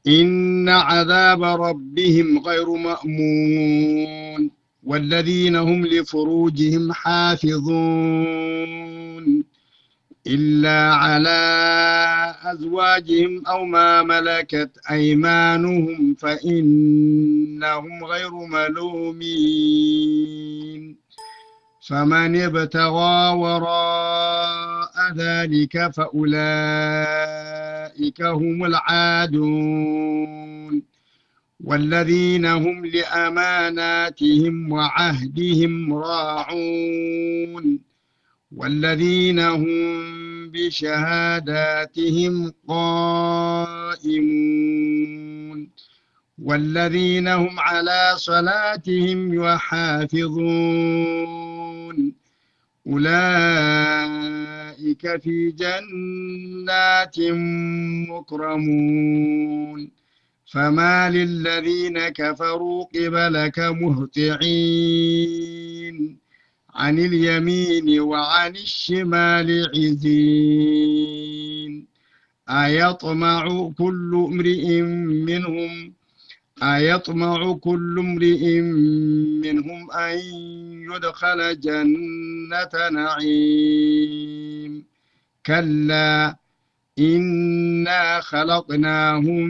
إن عذاب ربهم غير مأمون والذين هم لفروجهم حافظون إلا على أزواجهم أو ما ملكت أيمانهم فإنهم غير ملومين فمن ابتغى وراء ذلك فأولئك هم العادون والذين هم لأماناتهم وعهدهم راعون والذين هم بشهاداتهم قائمون والذين هم على صلاتهم يحافظون أولئك في جنات مكرمون فما للذين كفروا قبلك مهطعين عن اليمين وعن الشمال عزين أيطمع كل امرئ منهم أيطمع كل امرئ منهم أن يدخل جنة نعيم كلا إنا خلقناهم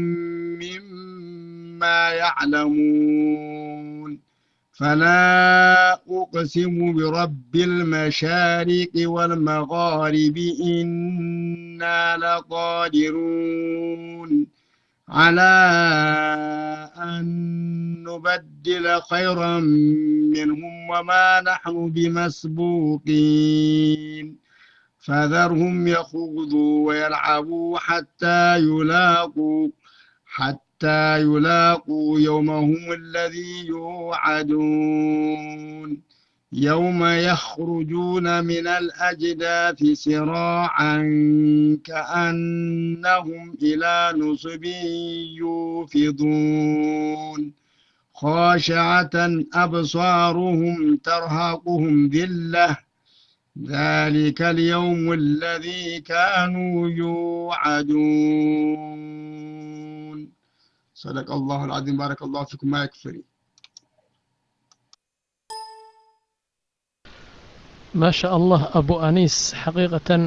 مما يعلمون فلا أقسم برب المشارق والمغارب إنا لقادرون على أن نبدل خيرا منهم وما نحن بمسبوقين فذرهم يخوضوا ويلعبوا حتى يلاقوا حتى يلاقوا يومهم الذي يوعدون يوم يخرجون من الأجداث سراعا كأنهم إلى نصب يوفضون خاشعة أبصارهم ترهقهم ذلة ذلك اليوم الذي كانوا يوعدون صدق الله العظيم بارك الله فيكم ما يكفري ማሻአላህ አቡ አኒስ ሐቂቀተን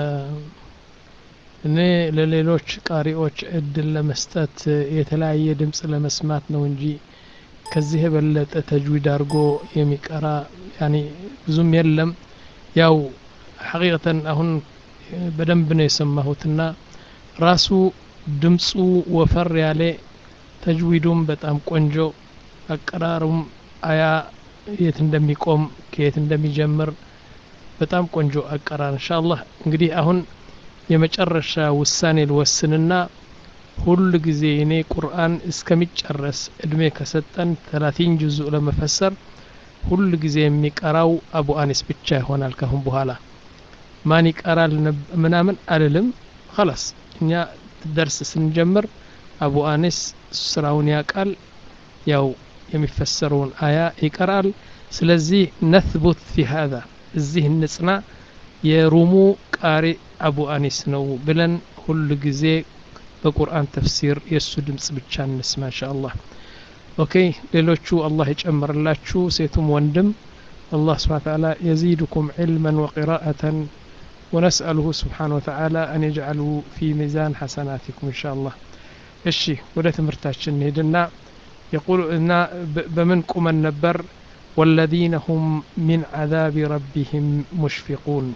እኔ ለሌሎች ቃሪዎች እድል ለመስጠት የተለያየ ድምፅ ለመስማት ነው እንጂ ከዚህ የበለጠ ተጅዊድ አድርጎ የሚቀራ ያኒ ብዙም የለም ያው ሐቂቀተን አሁን በደንብ ነው የሰማሁትና ራሱ ድምፁ ወፈር ያለ ተጅዊዱም በጣም ቆንጆ አቀራሩም አያ የት እንደሚቆም ከየት እንደሚጀምር በጣም ቆንጆ አቀራር እንሻአላህ እንግዲህ አሁን የመጨረሻ ውሳኔ ልወስንና ሁል ጊዜ እኔ ቁርአን እስከሚጨረስ እድሜ ከሰጠን ተላቲን ጁዙእ ለመፈሰር ሁል ጊዜ የሚቀራው አቡ አኒስ ብቻ ይሆናል ካሁን በኋላ ማን ይቀራል ምናምን አልልም خلاص እኛ ደርስ ስንጀምር አቡ አኒስ ስራውን ያቃል ያው የሚፈሰረውን አያ ይቀራል ስለዚህ ነثቡት ፊ هذا እዚህ እንጽና የሩሙ ቃሪ አቡ አኒስ ነው ብለን ሁል ጊዜ በቁርአን ተፍሲር የእሱ ድምፅ ብቻ እንስማ እንሻ አላህ ኦኬ ሌሎቹ አላህ ይጨምርላችሁ ሴቱም ወንድም الله سبحانه وتعالى يزيدكم علما وقراءة ونسأله سبحانه وتعالى أن يجعله في ميزان حسناتكم إن شاء الله الشي ولا تمرتاش نهدنا يقول إن بمن قم النبر والذين هم من عذاب ربهم مشفقون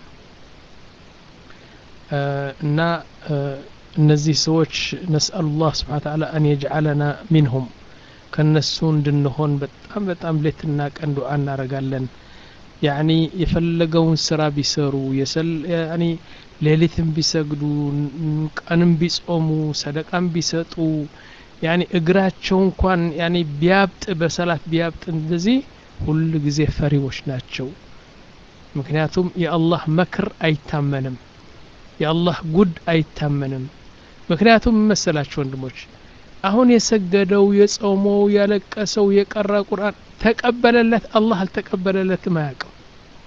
እና እነዚህ ሰዎች ነስአሉ ላህ ስብሓን ተዓላ አን የጅዓለና ሚንሁም ከነሱ እንድንሆን በጣም በጣም ሌትና ቀን ዱዓ እናረጋለን ያኒ የፈለገውን ስራ ቢሰሩ ያኒ ሌሊትም ቢሰግዱ ቀንም ቢጾሙ ሰደቃም ቢሰጡ ያኒ እግራቸው እንኳን ያኒ ቢያብጥ በሰላት ቢያብጥ እንደዚህ ሁል ጊዜ ፈሪዎች ናቸው ምክንያቱም የአላህ መክር አይታመንም የአላህ ጉድ አይታመንም ምክንያቱም መሰላችሁ ወንድሞች አሁን የሰገደው የጾመው ያለቀሰው የቀራ ቁርአን ተቀበለለት አላህ አልተቀበለለትም አያውቅም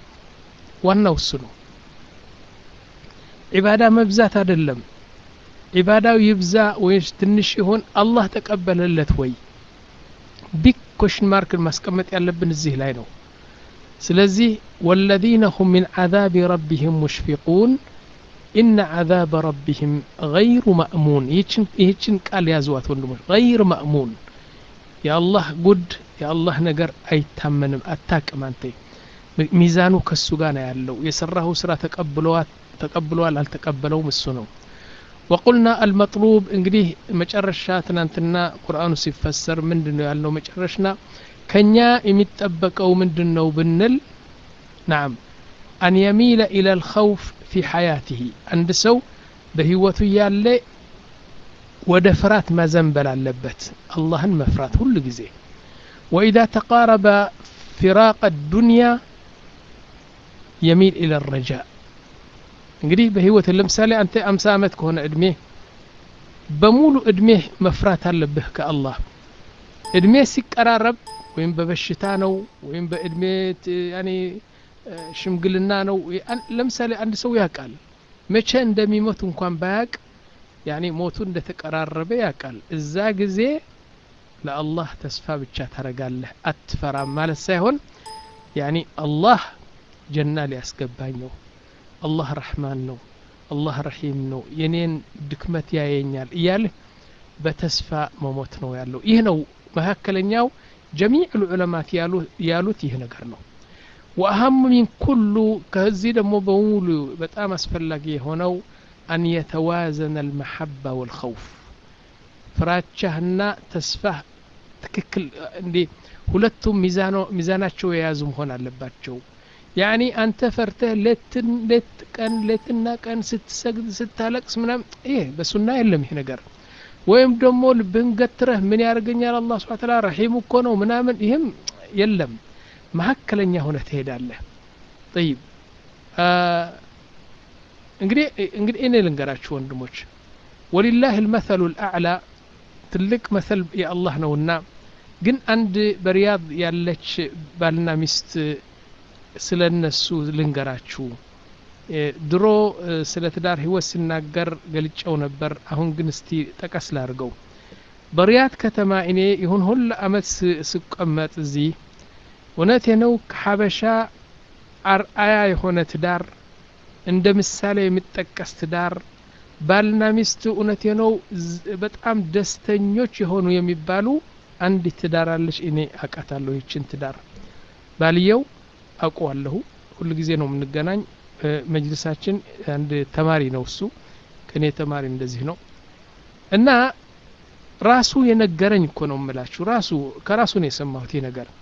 ዋናው እሱ ነው ዒባዳ መብዛት አይደለም ዒባዳው ይብዛ ወይስ ትንሽ ይሆን አላህ ተቀበለለት ወይ ቢግ ኮሽን ማርክን ማስቀመጥ ያለብን እዚህ ላይ ነው ስለዚህ ወለዚነ ሁም ሚን ዓዛቢ ረቢህም ሙሽፊቁን ኢነ ዓዛበ ረቢህም ገይሩ ማእሙን ይህችን ቃል ያዝዋት ወንድሞች ገይር ማእሙን የአላህ ጉድ የአላህ ነገር አይታመንም አታቅም አንተ ሚዛኑ ከሱ ጋር ነው ያለው የሰራሁ ስራ ተቀብለዋል አልተቀበለውም እሱ ነው ወቁልና አልመጥሉብ እንግዲህ መጨረሻ ትናንትና ቁርአኑ ሲፈሰር ምንድን ነው ያልነው መጨረሽና ከኛ የሚጠበቀው ምንድን ነው ብንል ናም አን የሚለ ኢላ ልኸውፍ ፊ ሐያትህ አንድ ሰው በህይወቱ ያለ ወደ ፍራት ማዘንበል አለበት አላህን መፍራት ሁሉ ጊዜ ወኢዛ ተቃረበ ፊራቅ ዱንያ የሚል ኢለ ረጃ እንግዲህ በህይወት ለምሳሌ አንተ አምሳ ዓመት ከሆነ እድሜ በሙሉ እድሜህ መፍራት አለብህ ከአላህ እድሜ ሲቀራረብ ወይም በበሽታ ነው ወይም በእድሜ ያኔ ሽምግልና ነው ለምሳሌ አንድ ሰው ያውቃል መቼ እንደሚሞት እንኳን ባያቅ ያኔ ሞቱ እንደተቀራረበ ያውቃል እዛ ጊዜ ለአላህ ተስፋ ብቻ ታረጋለህ አትፈራም ማለት ሳይሆን ያኔ አላህ ጀና ሊያስገባኝ ነው አላህ ረሕማን ነው አላህ ረሒም ነው የኔን ድክመት ያየኛል እያልህ በተስፋ መሞት ነው ያለው ይህ ነው መካከለኛው ጀሚዕ ልዑለማት ያሉት ይህ ነገር ነው ወአሀሙ ሚን ኩሉ ከዚህ ደግሞ በሙሉ በጣም አስፈላጊ የሆነው አን የተዋዘነ አልመሐባ ወልኸውፍ ፍራቻህና ተስፋህ ትክክል እንዴ ሁለቱም ሚዛናቸው የያዙ መሆን አለባቸው ያኒ አንተ ፈርተህ ሌት ቀን ሌትና ቀን ስትሰግድ ስታለቅስ ምናም ይህ በሱና የለም ይህ ነገር ወይም ደግሞ ልብህን ገትረህ ምን ያደርገኛል አላ ስብን ታላ ረሒም እኮ ነው ምናምን ይህም የለም መካከለኛ ሆነ ትሄዳለህ ጠይብ እንግዲህ እንግዲህ እኔ ልንገራችሁ ወንድሞች ወሊላህ ልመሰሉ ልአዕላ ትልቅ መሰል የአላህ ነውና ግን አንድ በሪያድ ያለች ባልና ሚስት ስለ እነሱ ልንገራችሁ ድሮ ስለ ትዳር ህይወት ሲናገር ገልጨው ነበር አሁን ግን እስቲ ጠቀስ ላድርገው በሪያድ ከተማ እኔ ይሁን ሁሉ አመት ስቀመጥ እዚህ እውነቴ ነው ከሀበሻ አርአያ የሆነ ትዳር እንደ ምሳሌ የሚጠቀስ ትዳር ባልና ሚስት እውነቴ ነው በጣም ደስተኞች የሆኑ የሚባሉ አንድ ትዳር አለች እኔ አቃታለሁ ይችን ትዳር ባልየው አውቀዋለሁ ሁሉ ጊዜ ነው የምንገናኝ መጅልሳችን አንድ ተማሪ ነው እሱ ከእኔ ተማሪ እንደዚህ ነው እና ራሱ የነገረኝ እኮ ነው የምላችሁ ራሱ ከራሱ ነው የሰማሁት ይህ ነገር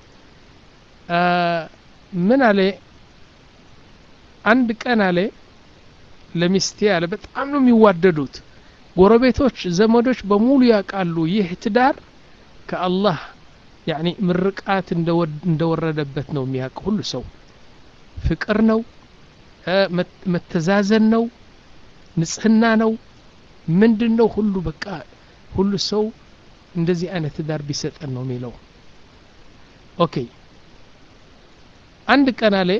ምን አለ አንድ ቀን አለ ለሚስቴ አለ በጣም ነው የሚዋደዱት ጎረቤቶች ዘመዶች በሙሉ ያውቃሉ ይህ ትዳር ከአላህ ያኒ ምርቃት እንደወረደበት ነው የሚያውቅ ሁሉ ሰው ፍቅር ነው መተዛዘን ነው ንጽህና ነው ምንድን ነው ሁሉ በቃ ሁሉ ሰው እንደዚህ አይነት ትዳር ቢሰጠን ነው የሚለው ኦኬ አንድ ቀን አለ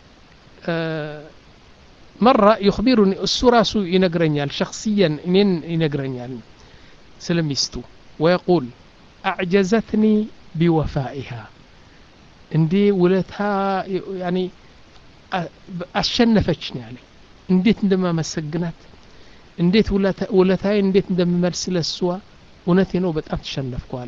መራ ዩክቢሩኒ እሱ ራሱ ይነግረኛል ሸክስየን እኔን ይነግረኛል ስለ ሚስቱ ወየቁል አዕጀዘትኒ ቢወፋኢሃ እንዴ ውለታ ያኔ አሸነፈችኝ አለ እንዴት እንደማመሰግናት እንዴት ውለታዬ እንዴት እንደምመልስ ለሷ እውነቴ ነው በጣም ተሸነፍኩ አለ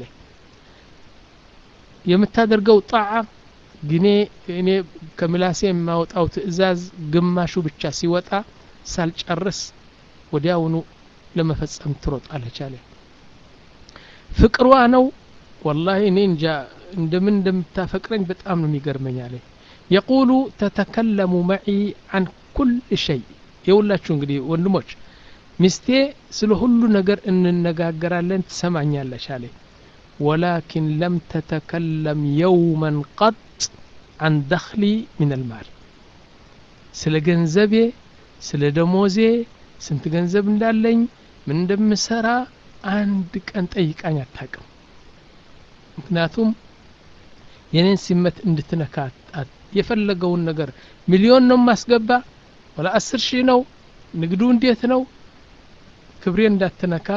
የምታደርገው ጣዓ ግኔ እኔ ከምላሴ የማወጣው ትእዛዝ ግማሹ ብቻ ሲወጣ ሳልጨርስ ወዲያውኑ ለመፈጸም ትሮጣለች አለ ፍቅሯ ነው ወላሂ እኔ እንጃ እንደምን እንደምታፈቅረኝ በጣም ነው የሚገርመኝ አለ የቁሉ ተተከለሙ መዒ አን ኩል ሸይ የሁላችሁ እንግዲህ ወንድሞች ሚስቴ ስለ ሁሉ ነገር እንነጋገራለን ትሰማኛለች አለ ወላኪን ለም ተተከለም የውመን ቀጥ አን ደኽሊ ምን አልማል ስለ ገንዘቤ ስለ ደሞዜ ስንት ገንዘብ እንዳለኝ ምን እንደምሰራ አንድ ቀን ጠይቃኝ አታቅም ምክንያቱም የኔን ሲመት እንድትነካ የፈለገውን ነገር ሚሊዮን ነው ማስገባ ወላ አስር ሺህ ነው ንግዱ እንዴት ነው ክብሬን እንዳትነካ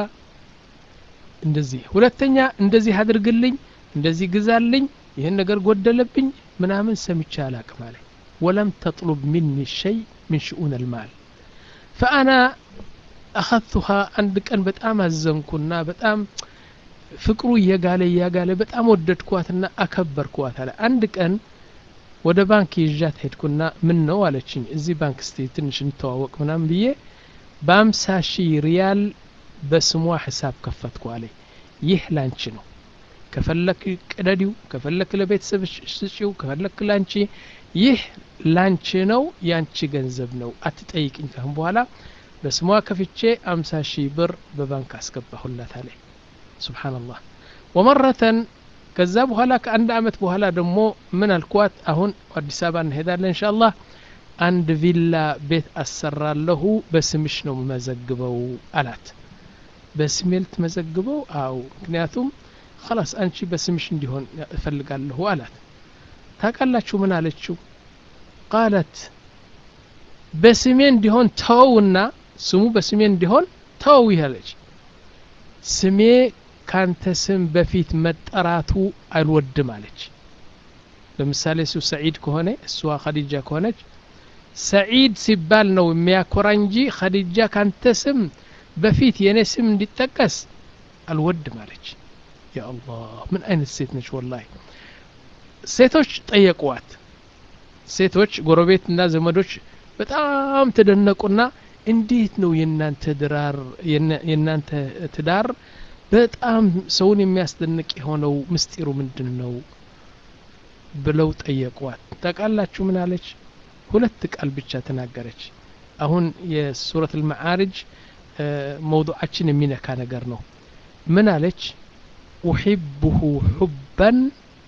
እንደዚህ ሁለተኛ እንደዚህ አድርግልኝ እንደዚህ ግዛልኝ ይህን ነገር ጎደለብኝ ምናምን ሰምቼ አላቅም አለ ወለም ተጥሉብ ሚኒ ሸይ ምን ሽኡን ልማል ፈአና አኸቱሃ አንድ ቀን በጣም አዘንኩና በጣም ፍቅሩ እየጋለ እያጋለ በጣም ወደድኳትና አከበርኳት አለ አንድ ቀን ወደ ባንክ ይዣት ሄድኩና ምን ነው አለችኝ እዚህ ባንክ ስቴ ትንሽ እንተዋወቅ ምናምን ብዬ በአምሳ ሺህ ሪያል በስሟ ሂሳብ ከፈትኩ አለኝ ይህ ላንቺ ነው ከፈለክ ቅደዲው ከፈለክ ለቤተሰብ ስጪው ከፈለክ ላንቺ ይህ ላንቺ ነው ያንቺ ገንዘብ ነው አትጠይቅኝ ካሁን በኋላ በስሟ ከፍቼ አምሳ ሺህ ብር በባንክ አስገባሁላት አለኝ ሱብሓነላህ ወመረተን ከዛ በኋላ ከአንድ አመት በኋላ ደግሞ ምን አልኳት አሁን አዲስ አበባ እንሄዳለን እንሻአላህ አንድ ቪላ ቤት አሰራለሁ በስምሽ ነው መዘግበው አላት በስሜ ልትመዘግበው አው ምክንያቱም خلاص አንቺ በስምሽ እንዲሆን እፈልጋለሁ አላት ታውቃላችሁ ምን አለችው ቃለት በስሜ እንዲሆን ተወውና ስሙ በስሜ እንዲሆን ተወው ይላለች ስሜ ካንተ ስም በፊት መጠራቱ አልወድም አለች ለምሳሌ እሱ ሰዒድ ከሆነ እሷ ኸዲጃ ከሆነች ሰዒድ ሲባል ነው የሚያኮራ እንጂ ኸዲጃ ካንተ ስም በፊት የእኔ ስም እንዲጠቀስ አልወድም አለች ያ አላህ ምን አይነት ሴት ነች ወላሂ ሴቶች ጠየቁዋት ሴቶች ጎረቤትና ዘመዶች በጣም ተደነቁና እንዴት ነው የእናንተ ድራር የእናንተ ትዳር በጣም ሰውን የሚያስደንቅ የሆነው ምስጢሩ ምንድን ነው ብለው ጠየቋት ታውቃላችሁ ምን አለች ሁለት ቃል ብቻ ተናገረች አሁን የሱረት ልመዓርጅ መውضዓችን የሚነካ ነገር ነው ምን አለች ኡሒብሁ ሑበን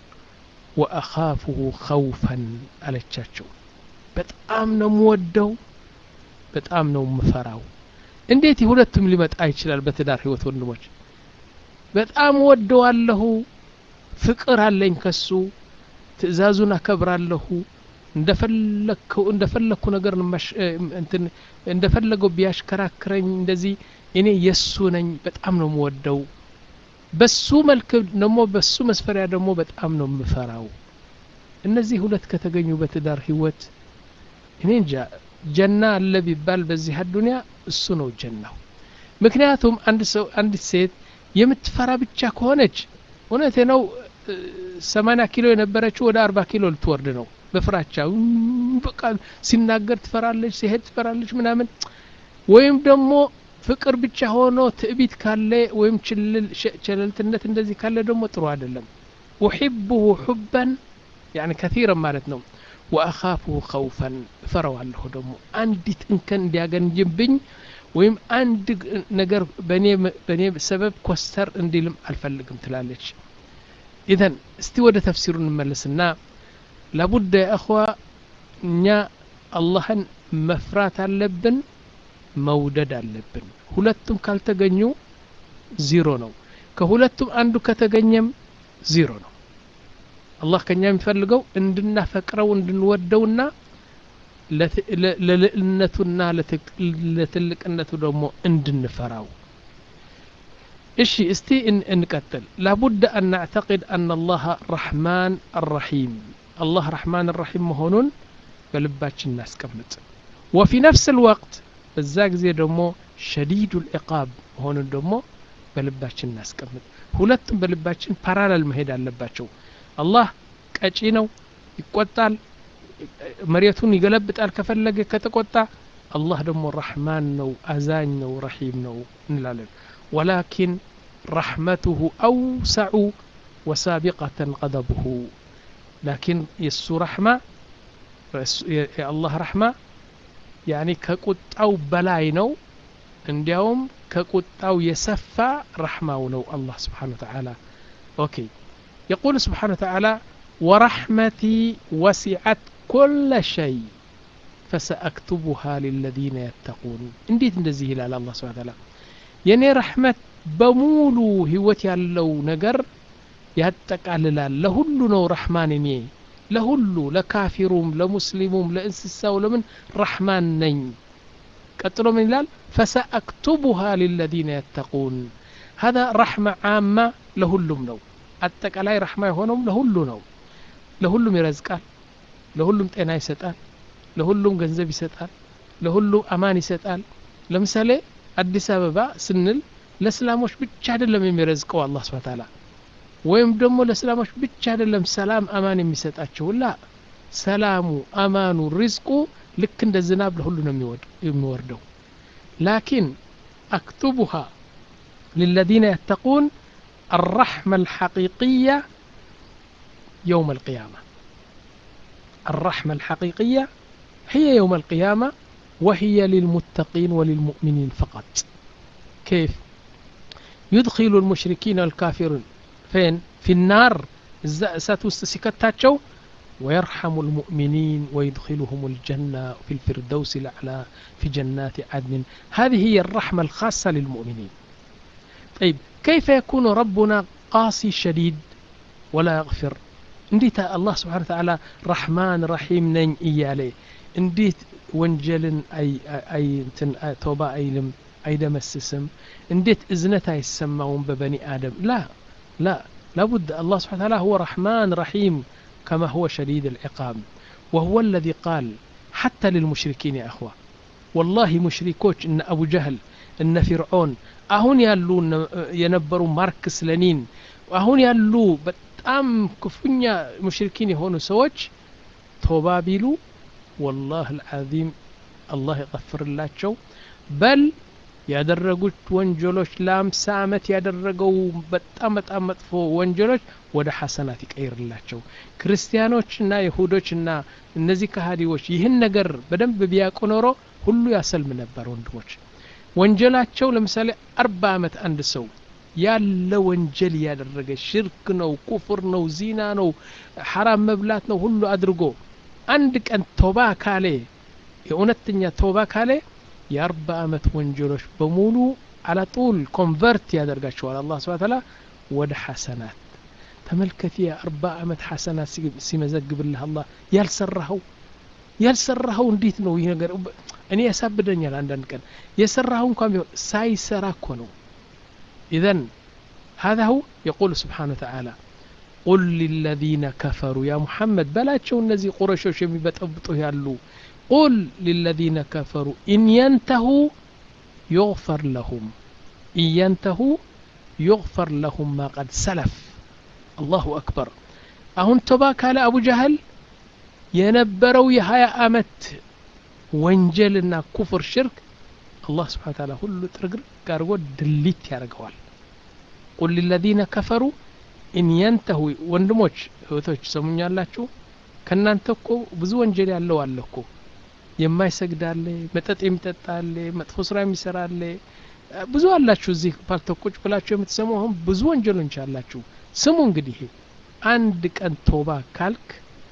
ወአኻፍሁ ኸውፈን አለቻቸው በጣም ነው የምወደው በጣም ነው የምፈራው እንዴት ሁለቱም ሊመጣ ይችላል በትዳር ህይወት ወንድሞች በጣም ወደዋለሁ ፍቅር አለኝ ከሱ ትእዛዙን አከብራለሁ እንደፈለግከው እንደፈለግኩ ነገር እንትን እንደፈለገው ቢያሽከራክረኝ እንደዚህ እኔ የሱ ነኝ በጣም ነው የምወደው በሱ መልክ ደግሞ በሱ መስፈሪያ ደግሞ በጣም ነው የምፈራው እነዚህ ሁለት ከተገኙ በትዳር ህይወት እኔ እንጃ ጀና አለ ቢባል በዚህ አዱንያ እሱ ነው ጀናው ምክንያቱም አንድ ሰው አንዲት ሴት የምትፈራ ብቻ ከሆነች እውነቴ ነው ሰማኒያ ኪሎ የነበረችው ወደ አርባ ኪሎ ልትወርድ ነው በፍራቻ በቃ ሲናገር ትፈራለች ሲሄድ ትፈራለች ምናምን ወይም ደግሞ ፍቅር ብቻ ሆኖ ትዕቢት ካለ ወይም ቸለልትነት እንደዚህ ካለ ደግሞ ጥሩ አይደለም ኡሒብሁ ሑበን ያኒ ከቲረን ማለት ነው ወአኻፍሁ ኸውፈን እፈረዋለሁ ደግሞ አንዲት እንከን እንዲያገንጅብኝ ወይም አንድ ነገር በእኔ ሰበብ ኮስተር እንዲልም አልፈልግም ትላለች ኢዘን እስቲ ወደ ተፍሲሩ እንመለስና ላቡደ የእኽዋ እኛ አላህን መፍራት አለብን መውደድ አለብን ሁለቱም ካልተገኙ ዚሮ ነው ከሁለቱም አንዱ ከተገኘም ዚሮ ነው አላህ ከኛ የሚፈልገው እንድናፈቅረው እንድንወደውና ለልዕልነቱና ለትልቅነቱ ደግሞ እንድንፈራው እሺ እስቲ እንቀጥል ላቡድ አን ናዕተቅድ አን አላህ ረሕማን አራሒም አላህ ረሕማን ራሒም መሆኑን በልባችን እናስቀምጥ ወፊ ነፍስ ልወቅት በዛ ጊዜ ደግሞ ሸዲዱ ልዕቃብ መሆኑን ደግሞ በልባችን እናስቀምጥ ሁለቱም በልባችን ፓራላል መሄድ አለባቸው አላህ ቀጪ ነው ይቆጣል መሬቱን ይገለብጣል ከፈለገ ከተቆጣ አላህ ደግሞ ረሕማን ነው አዛኝ ነው ረሒም ነው እንላለን ወላኪን ረሕመቱሁ አውሰዑ ወሳቢቀተን ቀደብሁ ላኪን የእሱ ረሕማ የአላህ ረሕማ ያኒ ከቁጣው በላይ ነው እንዲያውም ከቁጣው የሰፋ ረሕማው ነው አላህ ስብሓን ወተዓላ ኦኬ يقول سبحانه وتعالى ورحمتي وسعت كل شيء فسأكتبها للذين يتقون انديت እንደዚህ ይላል አላህ ስብሐ ተዓላ የኔ ረሕመት በሙሉ ህይወት ያለው ነገር ያጠቃልላል ለሁሉ ነው ረሕማን እኔ ለሁሉ ለካፊሩም ለሙስሊሙም ለእንስሳው ለምን ረሕማን ነኝ ቀጥሎ ምን ይላል ፈሰአክቱቡሃ ሊለዚነ የተቁን ሀዛ ረሕመ ዓማ ለሁሉም ነው አጠቃላይ ረሕማ የሆነውም ለሁሉ ነው ለሁሉም ይረዝቃል ለሁሉም ጤና ይሰጣል ለሁሉም ገንዘብ ይሰጣል ለሁሉም አማን ይሰጣል ለምሳሌ አዲስ አበባ ስንል ለእስላሞች ብቻ አይደለም የሚረዝቀው አላህ ስብሐ ተዓላ ወይም ደግሞ ለእስላሞች ብቻ አይደለም ሰላም አማን የሚሰጣቸው ላ ሰላሙ አማኑ ሪዝቁ ልክ እንደ ዝናብ ለሁሉ ነው የሚወርደው ላኪን አክቱቡሃ للذين يتقون الرحمة الحقيقية يوم القيامة الرحمة الحقيقية هي يوم القيامة وهي للمتقين وللمؤمنين فقط كيف يدخل المشركين والكافرين فين في النار ستستسكتاتشو ويرحم المؤمنين ويدخلهم الجنة في الفردوس الأعلى في جنات عدن هذه هي الرحمة الخاصة للمؤمنين طيب كيف يكون ربنا قاسي شديد ولا يغفر እንዴት አላህ ስብሓን ተዓላ ረሕማን ረሒም ነኝ እያለ እንዴት ወንጀልን ተውባ አይልም አይደመስስም እንዴት እዝነት አይሰማውም በበኒ አደም ላ ላ لابد الله سبحانه وتعالى هو رحمن رحيم كما هو شديد العقاب وهو الذي قال حتى للمشركين يا أخوة والله مشركوش إن أبو جهل إن فرعون أهون يالو ينبروا ماركس لنين أهون يالو በጣም ክፉኛ ሙሽሪኪን የሆኑ ሰዎች ቶባ ቢሉ ወላህ አልዓዚም አላህ ይቀፍርላቸው በል ያደረጉት ወንጀሎች ለአምሳ ዓመት ያደረገው በጣም በጣም መጥፎ ወንጀሎች ወደ ሐሰናት ይቀይርላቸው ክርስቲያኖችና ይሁዶችና እነዚህ ከሃዲዎች ይህን ነገር በደንብ ቢያውቁ ኖሮ ሁሉ ያሰልም ነበር ወንድሞች ወንጀላቸው ለምሳሌ አርባ ዓመት አንድ ሰው ያለ ወንጀል እያደረገ ሽርክ ነው ኩፍር ነው ዚና ነው ሐራም መብላት ነው ሁሉ አድርጎ አንድ ቀን ቶባ ካሌ የእውነተኛ ቶባ ካሌ የአርባ ዓመት ወንጀሎች በሙሉ አላጡል ኮንቨርት ያደርጋቸዋል አላህ ስብሐ ተዓላ ወደ ሐሰናት ተመልከት የአርባ ዓመት ሐሰናት ሲመዘግብልህ አላህ ያልሰራኸው ያልሰራኸው እንዴት ነው ይህ ነገር እኔ ያሳብደኛል አንዳንድ ቀን የሰራኸው እንኳን ቢሆን ሳይሰራ እኮ ነው إذا هذا هو يقول سبحانه وتعالى قل للذين كفروا يا محمد بلا تشو النزي قرشوش يمبطبطوا يالو قل للذين كفروا إن ينتهوا يغفر لهم إن ينتهوا يغفر لهم ما قد سلف الله أكبر أهون تباك على أبو جهل ينبروا يهايا أمت وانجلنا كفر شرك አላህ ስብሓን ታላ ሁሉ ጥርግርግ አድርጎ ድሊት ያደርገዋል ቁል ሊለዚነ ከፈሩ ኢን የንተሁ ወንድሞች እህቶች ሰሙኛላችሁ ከእናንተ እኮ ብዙ ወንጀል ያለው አለ እኮ የማይሰግድ አለ መጠጥ የሚጠጣ አለ መጥፎ ስራ የሚሰራ አለ ብዙ አላችሁ እዚህ ፓልተቁጭ ብላችሁ የምትሰሙ አሁን ብዙ ወንጀሎች አላችሁ ስሙ እንግዲህ አንድ ቀን ቶባ ካልክ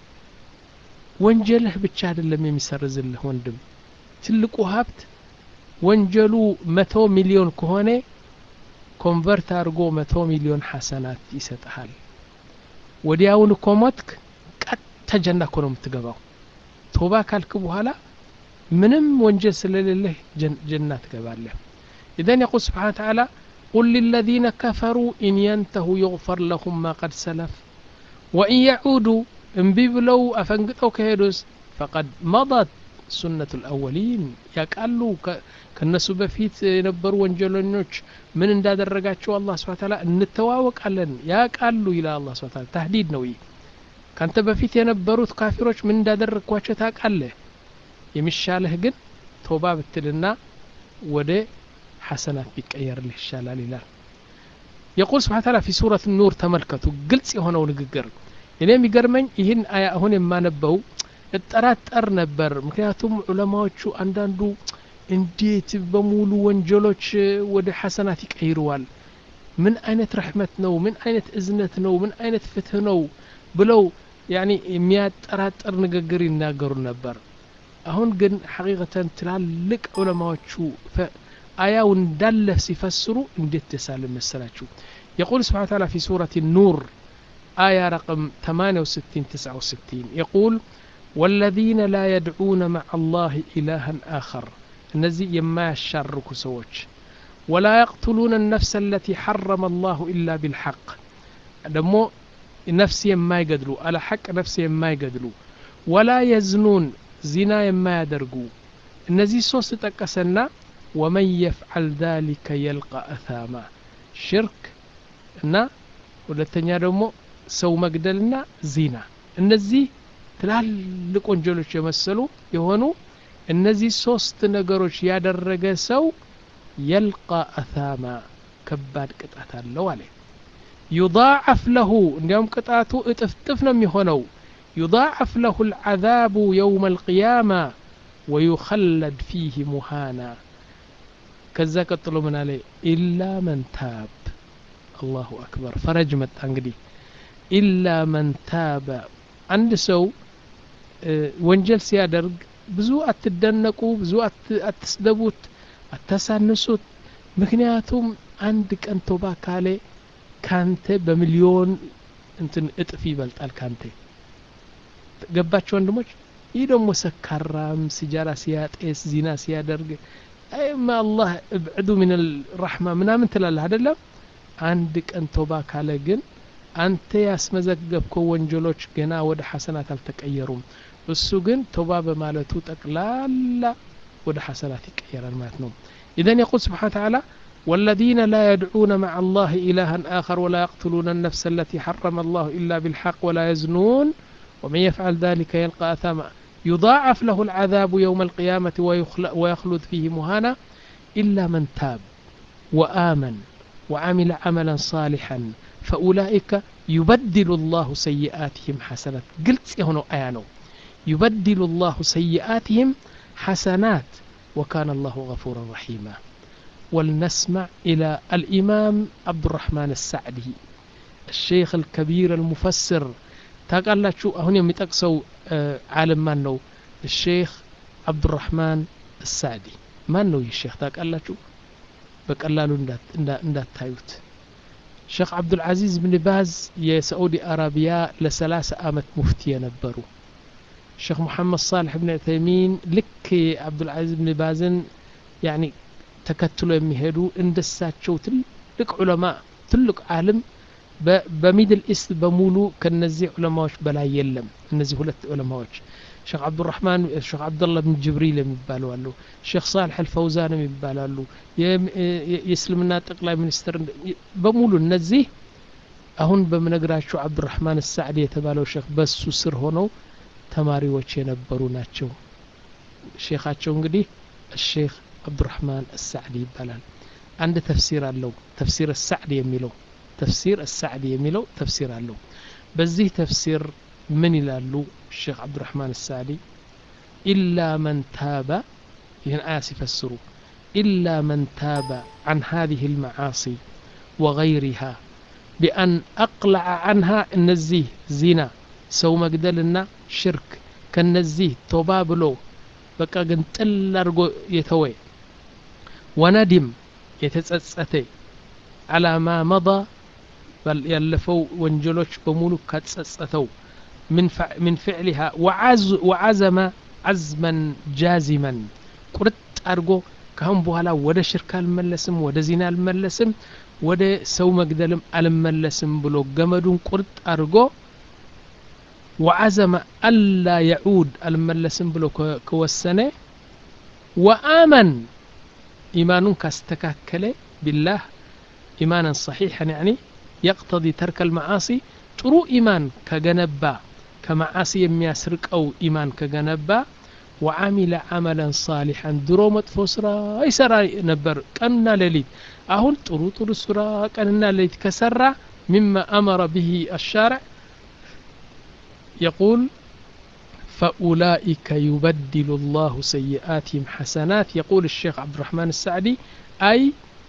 ወንጀልህ ብቻ አይደለም የሚሰርዝልህ ወንድም ትልቁ ሀብት ወንጀሉ መቶ ሚሊዮን ከሆነ ኮንቨርት አድርጎ መቶ ሚሊዮን ሐሰናት ይሰጥሃል ወዲያውን እኮ ሞትክ ቀጥታ ጀና እኮ ነው የምትገባው ቶባ ካልክ በኋላ ምንም ወንጀል ስለሌለህ ጀና ትገባለህ إذن يقول سبحانه وتعالى قل للذين كفروا إن ينتهوا يغفر لهم ما قد سلف وإن يعودوا انبيب لو أفنقطوا كهدوس فقد مضت ሱነቱ ልአወሊን ያቃሉ ከነሱ በፊት የነበሩ ወንጀለኞች ምን እንዳደረጋቸው አላህ ስብሐ ተዓላ እንተዋወቃለን ያቃሉ ይላል አላህ ስብሐ ተዓላ ታህዲድ ነው ይህ ካንተ በፊት የነበሩት ካፊሮች ምን እንዳደረግኳቸው ታውቃለህ የሚሻለህ ግን ቶባ ብትልና ወደ ሐሰናት ቢቀየርልህ ይሻላል ይላል የቁል ስብሐ ተዓላ ፊ ሱረት ኑር ተመልከቱ ግልጽ የሆነው ንግግር እኔ የሚገርመኝ ይህን አያ አሁን የማነበው እጠራጠር ነበር ምክንያቱም ዑለማዎቹ አንዳንዱ እንዴት በሙሉ ወንጀሎች ወደ ሐሰናት ይቀይረዋል ምን አይነት ረሕመት ነው ምን አይነት እዝነት ነው ምን አይነት ፍትህ ነው ብለው ያኒ የሚያጠራጥር ንግግር ይናገሩ ነበር አሁን ግን ሐቂቀተን ትላልቅ ዑለማዎቹ አያው እንዳለ ሲፈስሩ እንዴት ደሳል መሰላችሁ يقول سبحانه وتعالى في سورة النور آية رقم 68 69 يقول والذين لا يدعون مع الله إلها آخر እነዚህ የማያሻርኩ ሰዎች ወላ የቅትሉነ ነፍሰ አለቲ ሐረመ አላሁ ኢላ ቢልሐቅ ደግሞ ነፍስ የማይገድሉ አለ ሐቅ ነፍስ የማይገድሉ ወላ የዝኑን ዚና የማያደርጉ እነዚህ ሶስት ጠቀሰና ወመን የፍዓል ذلك የልቃ አታማ ሽርክ እና ሁለተኛ ደግሞ ሰው መግደልና ዚና እነዚህ ትላልቅ ወንጀሎች የመሰሉ የሆኑ እነዚህ ሶስት ነገሮች ያደረገ ሰው የልቃ አታማ ከባድ ቅጣት አለው አለ ዩضاعፍ ለሁ እንዲያውም ቅጣቱ እጥፍጥፍ ነው የሚሆነው ዩضاعፍ ለሁ العذاب يوم القيامة ويخلد فيه مهانا ከዛ ቀጥሎ ምን አለ ኢላ መን ታብ አላሁ አክበር ፈረጅ መጣ እንግዲህ ኢላ መን ታበ አንድ ሰው ወንጀል ሲያደርግ ብዙ አትደነቁ ብዙ አትስደቡት አታሳንሱት ምክንያቱም አንድ ቀን ቶባ ካለ ካንተ በሚሊዮን እንትን እጥፍ ይበልጣል ካንተ ገባቸው ወንድሞች ይህ ደግሞ ሰካራም ሲጃራ ሲያጤስ ዚና ሲያደርግ አይማ አላህ እብዕዱ ምን ራሕማ ምናምን ትላለህ አደለም አንድ ቀን ቶባ ካለ ግን አንተ ያስመዘገብከው ወንጀሎች ገና ወደ ሐሰናት አልተቀየሩም እሱ ግን ቶባ በማለቱ ጠቅላላ ወደ ሐሰናት ይቀየራል ማለት ነው ኢዘን የቁል ስብሓን ተዓላ والذين لا يدعون مع الله إلها آخر ولا يقتلون النفس التي حرم الله إلا بالحق ولا يزنون ومن يفعل ذلك يلقى أثاما يضاعف له العذاب يوم القيامة ويخلد فيه مهانا إلا من تاب وآمن وعمل عملا صالحا فأولئك يبدل الله سيئاتهم حسنات قلت هنا آيانو يبدل الله سيئاتهم حسنات وكان الله غفورا رحيما ولنسمع إلى الإمام عبد الرحمن السعدي الشيخ الكبير المفسر ታውቃላችሁ አሁን የሚጠቅሰው ዓለም ማን ነው ሼክ አብዱራህማን እሳዕዲ ማን ነው ይህ ሼክ ታውቃላችሁ በቀላሉ እንዳታዩት ሼክ አብዱልዓዚዝ ብን ባዝ የሳዑዲ አረቢያ ለሰላሳ አመት ሙፍቲ የነበሩ ሼክ ሙሐመድ ሳልሕ ብን ዑተይሚን ልክ የአብዱልዓዚዝ ብን ባዝን ያኒ ተከትሎ የሚሄዱ እንደሳቸው ትልቅ ዑለማ ትልቅ ዓለም በሚድል ኢስት በሙሉ ከነዚህ ዑለማዎች በላይ የለም እነዚህ ሁለት ዑለማዎች ሼክ አብዱራህማን ሼክ አብደላ ብን ጅብሪል የሚባሉ አሉ ሼክ ሳልሕ አልፈውዛን የሚባላሉ የእስልምና ጠቅላይ ሚኒስትር በሙሉ እነዚህ አሁን በምነግራቸው አብዱራህማን ሳዕዲ የተባለው ሼክ በሱ ስር ሆነው ተማሪዎች የነበሩ ናቸው ሼካቸው እንግዲህ الشيخ عبد الرحمن السعدي ይባላል አንድ ተፍሲር አለው ተፍሲር السعدي የሚለው ተፍሲር السعدي የሚለው ተፍሲር አለው በዚህ ተፍሲር ምን ይላሉ ሼክ አብዱራህማን السعدي إلا من تاب ይህን አያ ሲፈስሩ إلا من تاب عن هذه المعاصي وغيرها بأن أقلع عنها እነዚህ ዚና ሰው መግደልና ሽርክ ከነዚህ ቶባ ብሎ በቃ ግን ጥል አድርጎ የተወ ወነዲም የተጸጸተ አላማ መض ያለፈው ወንጀሎች በሙሉ ካጸጸተው من فعلها وعزم عزما جازما ቁርጥ አድርጎ ካሁን በኋላ ወደ ሽርክ አልመለስም ወደ ዚና አልመለስም ወደ ሰው መግደልም አልመለስም ብሎ ገመዱን ቁርጥ አድርጎ وعزم ألا يعود الملسم بلو كوسنة وآمن إيمان كاستكاكل بالله إيمانا صحيحا يعني يقتضي ترك المعاصي ጥሩ ኢማን ከገነባ ከመዓሲ የሚያስርቅ አው ኢማን ከገነባ ወዓሚለ ዓመለን ሳሊሐን ድሮ መጥፎ ስራ ይሰራ ነበር ቀንና ሌሊት አሁን ጥሩ ጥሩ ስራ ቀንና ሌሊት ከሰራ ሚማ አመረ ብሂ አሻርዕ يقول فأولئك يبدل الله سيئاتهم حسنات يقول الشيخ عبد الرحمن السعدي أي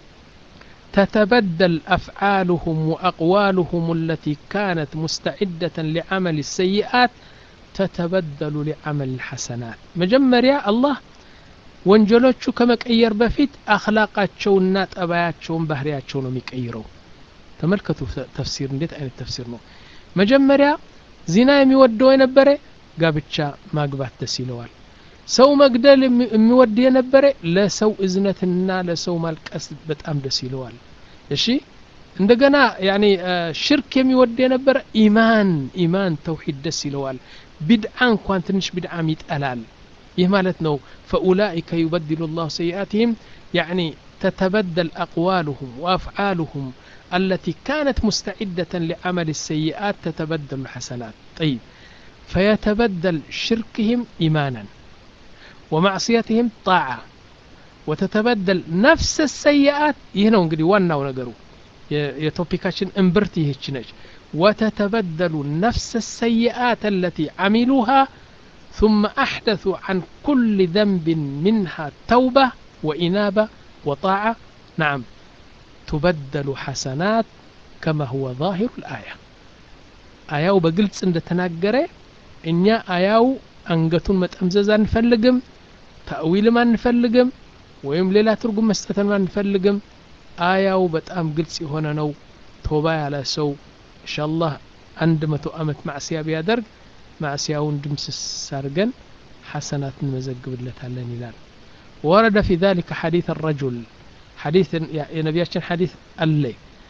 تتبدل أفعالهم وأقوالهم التي كانت مستعدة لعمل السيئات تتبدل لعمل الحسنات مجمريا الله ወንጀሎቹ ከመቀየር በፊት አክላቃቸውና ጠባያቸውን ባህሪያቸው ነው የሚቀይረው ተመልከቱ ተፍሲር እንዴት አይነት ተፍሲር ነው መጀመሪያ ዚና የሚወደው የነበረ ጋብቻ ማግባት ደስ ይለዋል ሰው መግደል የሚወድ የነበረ ለሰው እዝነትና ለሰው ማልቀስ በጣም ደስ ይለዋል እሺ እንደገና ያኒ ሽርክ የሚወድ የነበረ ኢማን ኢማን ተውሂድ ደስ ይለዋል ቢድዓ እንኳን ትንሽ ቢድዓም ይጠላል ይህ ማለት ነው ፈኡላኢከ ዩበድሉ ላሁ ሰይአትህም ያኒ تتبدل أقوالهم وأفعالهم التي كانت مستعدة لعمل السيئات تتبدل الحسنات طيب فيتبدل شركهم إيمانا ومعصيتهم طاعة وتتبدل نفس السيئات هنا انقدي وانا ونقروا يتوبيكاشن امبرتي هيتشنج وتتبدل نفس السيئات التي عملوها ثم أحدثوا عن كل ذنب منها توبة وإنابة وطاعة نعم تبدل حسنات كما هو ظاهر الآية آياو بقلت عند تناقرة إنيا آياو أنقتون متأمزز አንፈልግም ተእዊልም አንፈልግም ወይም ሌላ ትርጉም መስጠትን አንፈልግም አያው በጣም ግልጽ የሆነ ነው ቶባ ያለ ሰው ኢንሻአላህ አንድ መቶ ዓመት ማዕስያ ቢያደርግ ማዕስያውን ድምስስ አድርገን ሐሰናት እንመዘግብለታለን ይላል ወረደ ፊ ذلك حديث الرجل حديث የነቢያችን ሐዲስ አለ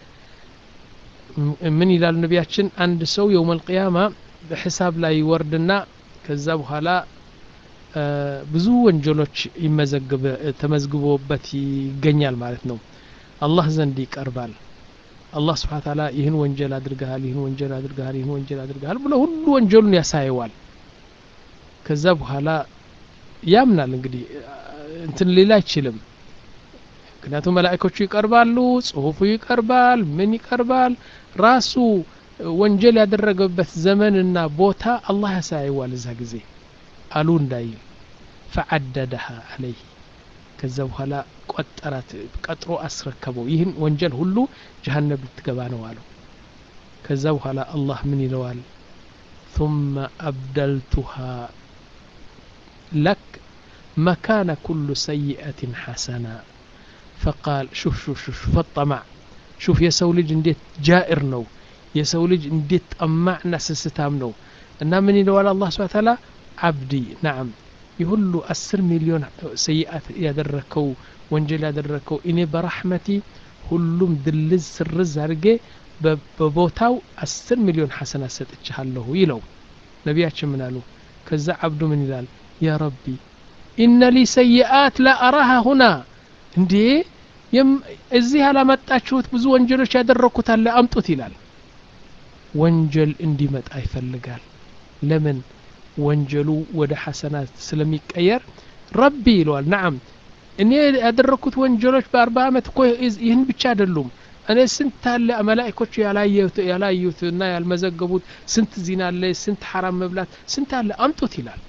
ምን ይላሉ ነቢያችን አንድ ሰው የውም አልቅያማ በሒሳብ ላይ ይወርድና ከዛ በኋላ ብዙ ወንጀሎች ይመዘግብ ተመዝግቦበት ይገኛል ማለት ነው አላህ ዘንድ ይቀርባል አላህ ስብሓን ታላ ይህን ወንጀል አድርገሃል ይህን ወንጀል አድርገሃል ይህን ወንጀል አድርገሃል ብሎ ሁሉ ወንጀሉን ያሳየዋል ከዛ በኋላ ያምናል እንግዲህ እንትን ሌላ አይችልም ምክንያቱም መላእኮቹ ይቀርባሉ ጽሁፉ ይቀርባል ምን ይቀርባል ራሱ ወንጀል ያደረገበት ዘመንና ቦታ አላህ ያሳየዋል እዛ ጊዜ አሉ እንዳይል ፈዓደደሃ አለይህ ከዛ በኋላ ቆጠራት ቀጥሮ አስረከበው ይህን ወንጀል ሁሉ ጀሃነም ልትገባ ነው አለው ከዛ በኋላ አላህ ምን ይለዋል ثم أبدلتها لك مكان كل سيئة حسنة فقال شوف شوف شوف شوف الطمع شوف يا سولج انديت جائر نو يا سولج انديت طمعنا سستام نو እና ምን ይለዋል አላህ ስብሐ ተዓላ አብዲ ናም የሁሉ አስር ሚሊዮን ሰይአት ያደረከው ወንጀል ያደረከው እኔ በራሕመቲ ሁሉም ድልዝ ስርዝ አድርጌ በቦታው አስር ሚሊዮን ሐሰና ሰጥችሃለሁ ይለው ነቢያችን ምን አሉ ከዛ አብዱ ምን ይላል ያ ረቢ ኢነ ሊ ሰይአት ላ አራሃ ሁና እንዴ እዚህ ያላመጣችሁት ብዙ ወንጀሎች ያደረግኩት አለ አምጡት ይላል ወንጀል እንዲመጣ ይፈልጋል ለምን ወንጀሉ ወደ ሐሰናት ስለሚቀየር ረቢ ይለዋል ናም እኔ ያደረግኩት ወንጀሎች በአርባ ዓመት እኮ ይህን ብቻ አይደሉም እኔ ስንት አለ መላይኮቹ ያላዩት እና ያልመዘገቡት ስንት ዚና አለ ስንት ሐራም መብላት ስንት አለ አምጡት ይላል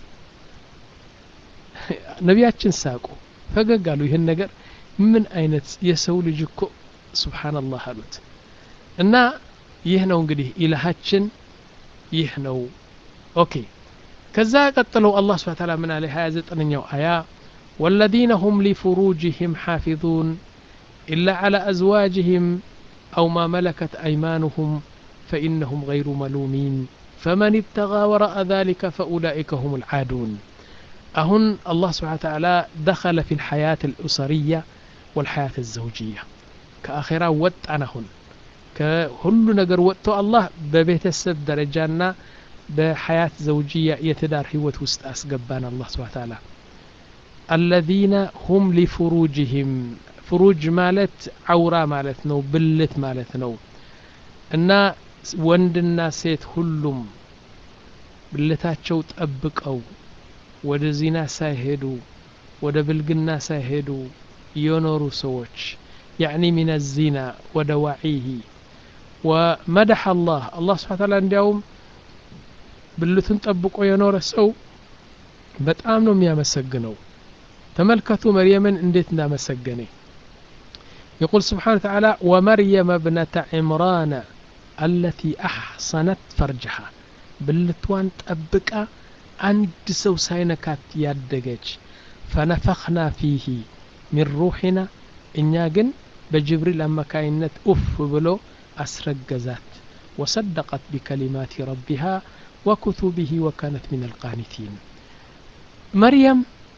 ነቢያችን ሳቁ ፈገግ አሉ ይህን ነገር ምን አይነት የሰው ልጅ እኮ ስብሓንላህ አሉት እና ይህ ነው እንግዲህ ኢላሃችን ይህ ነው ኦኬ ከዛ ቀጥለው አላህ ስብሓ ታላ ምን አለ 29ኛው አያ والذين هم لفروجهم حافظون إلا على أزواجهم أو ما ملكت أيمانهم فإنهم غير ملومين فمن ابتغى وراء ذلك فأولئك هم العادون أهن الله سبحانه وتعالى دخل في الحياة الأسرية والحياة الزوجية كآخرة وط أنهن كهل نجر وقت الله ببيت السب درجانا بحياة زوجية يتدار هوة وسط أسقبان الله سبحانه وتعالى الذين هم لفروجهم ፍሩጅ ማለት አውራ ማለት ነው ብልት ማለት ነው እና ወንድና ሴት ሁሉም ብልታቸው ጠብቀው ወደ ዚና ሳይሄዱ ወደ ብልግና ሳይሄዱ የኖሩ ሰዎች ያዕኒ ሚን ዚና ወደ ዋዒህ ወመደሐ አላህ አላህ ስብሓ ታላ እንዲያውም ብልቱን ጠብቆ የኖረ ሰው በጣም ነው የሚያመሰግነው ተመልከቱ መርየምን እንዴት እንዳመሰገነ يقول سبحانه وتعالى ومريم ابنة عمران التي أحصنت فرجها بلتوان تأبكا عند سو ساينكات يادجج فنفخنا فيه من روحنا إنيا جن بجبريل أما كائنت أف بلو أسرقزات وصدقت بكلمات ربها وكتبه وكانت من القانتين مريم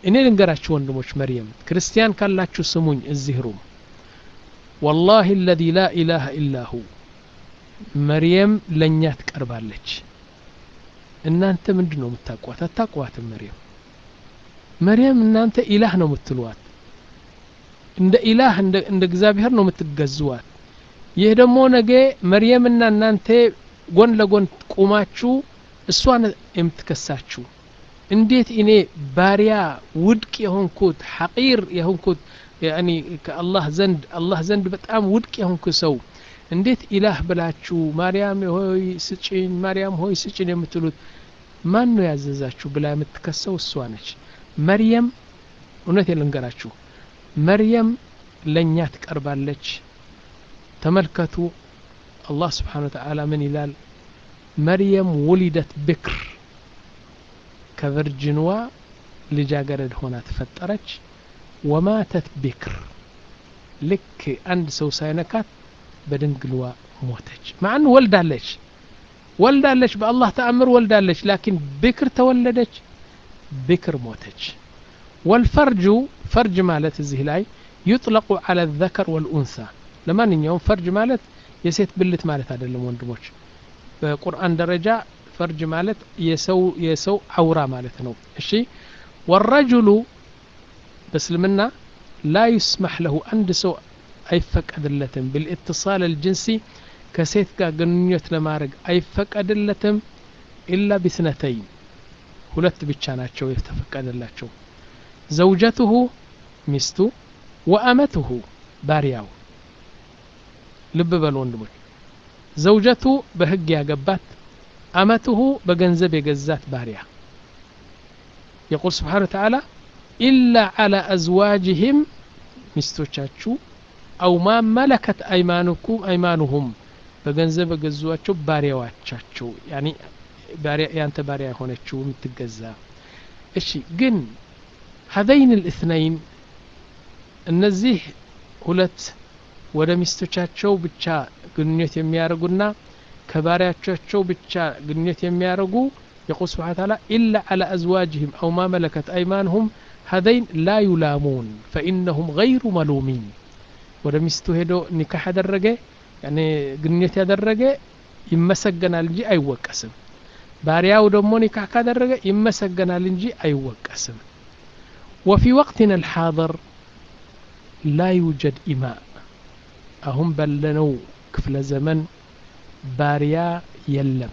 እኔ ልንገራችሁ ወንድሞች መርየም ክርስቲያን ካላችሁ ስሙኝ እዚህ ሩም ወላሂ አለዚ ላ ኢላሃ ኢላሁ መርየም ለእኛ ትቀርባለች እናንተ ምንድን ነው የምታቋት አታቋትም መርየም መርየም እናንተ ኢላህ ነው የምትሏት እንደ ኢላህ እንደ እግዚአብሔር ነው የምትገዝዋት ይህ ደግሞ ነገ መርየምና እናንተ ጎን ለጎን ቁማችሁ እሷን የምትከሳችሁ እንዴት እኔ ባሪያ ውድቅ የሆንኩት ሐቂር የሆንኩት ያኒ ከአላህ ዘንድ አላህ ዘንድ በጣም ውድቅ የሆንኩ ሰው እንዴት ኢላህ ብላችሁ ማርያም ሆይ ስጭኝ ማርያም ሆይ ስጭኝ የምትሉት ማን ነው ያዘዛችሁ ብላ የምትከሰው እሷ ነች መርየም እውነት ልንገራችሁ መርየም ለእኛ ትቀርባለች ተመልከቱ አላህ ስብሓን ወተዓላ ምን ይላል መርየም ውሊደት ብክር ከቨርጅንዋ ልጃገረድ ሆና ተፈጠረች ወማተት ቢክር ልክ አንድ ሰው ሳይነካት በድንግልዋ ሞተች ማን ወልዳለች ወልዳለች በአላህ ተአምር ወልዳለች ላኪን ብክር ተወለደች ብክር ሞተች ወልፈርጁ ፈርጅ ማለት እዚህ ላይ ዩጥለቁ አለ ዘከር ወልኡንሳ ለማንኛውም ፈርጅ ማለት የሴት ብልት ማለት አይደለም ወንድሞች በቁርአን ደረጃ ፈርጅ ማለት የሰው የሰው አውራ ማለት ነው እሺ ወረጅሉ በእስልምና ላ ዩስማሕ ለሁ አንድ ሰው አይፈቀድለትም ብልእትሳል አልጅንሲ ከሴት ጋር ግንኙነት ለማድረግ አይፈቀድለትም ኢላ ቢስነተይን ሁለት ብቻ ናቸው የተፈቀደላቸው ዘውጀትሁ ሚስቱ ወአመትሁ ባሪያው ልብ በሉ ወንድሞች ዘውጀቱ በህግ ያገባት አመትሁ በገንዘብ የገዛት ባሪያ የቁል ስብሓን ተዓላ ኢላ ዓላ አዝዋጅህም ሚስቶቻችሁ አው ማ መለከት አይማኑኩም አይማኑሁም በገንዘብ የገዟቸው ባሪያዎቻቸው ያኒ ያንተ ባሪያ የሆነችው የምትገዛ እሺ ግን ሀዘይን ልእትነይን እነዚህ ሁለት ወደ ሚስቶቻቸው ብቻ ግንኙነት የሚያደርጉና ከባሪያቻቸው ብቻ ግንኙነት የሚያደርጉ የቁል ስብሓን ታላ ኢላ ዓላ አዝዋጅህም አው ማ መለከት አይማንሁም ሀዘይን ላ ዩላሙን ፈኢነሁም ገይሩ መሉሚን ወደ ሚስቱ ሄዶ ኒካህ ያደረገ ያኔ ግንኙነት ያደረገ ይመሰገናል እንጂ አይወቀስም ባሪያው ደግሞ ኒካህ ካደረገ ይመሰገናል እንጂ አይወቀስም ወፊ ወቅትና አልሓضር ላ ዩጀድ ኢማእ አሁን ባለነው ክፍለ ዘመን ባሪያ የለም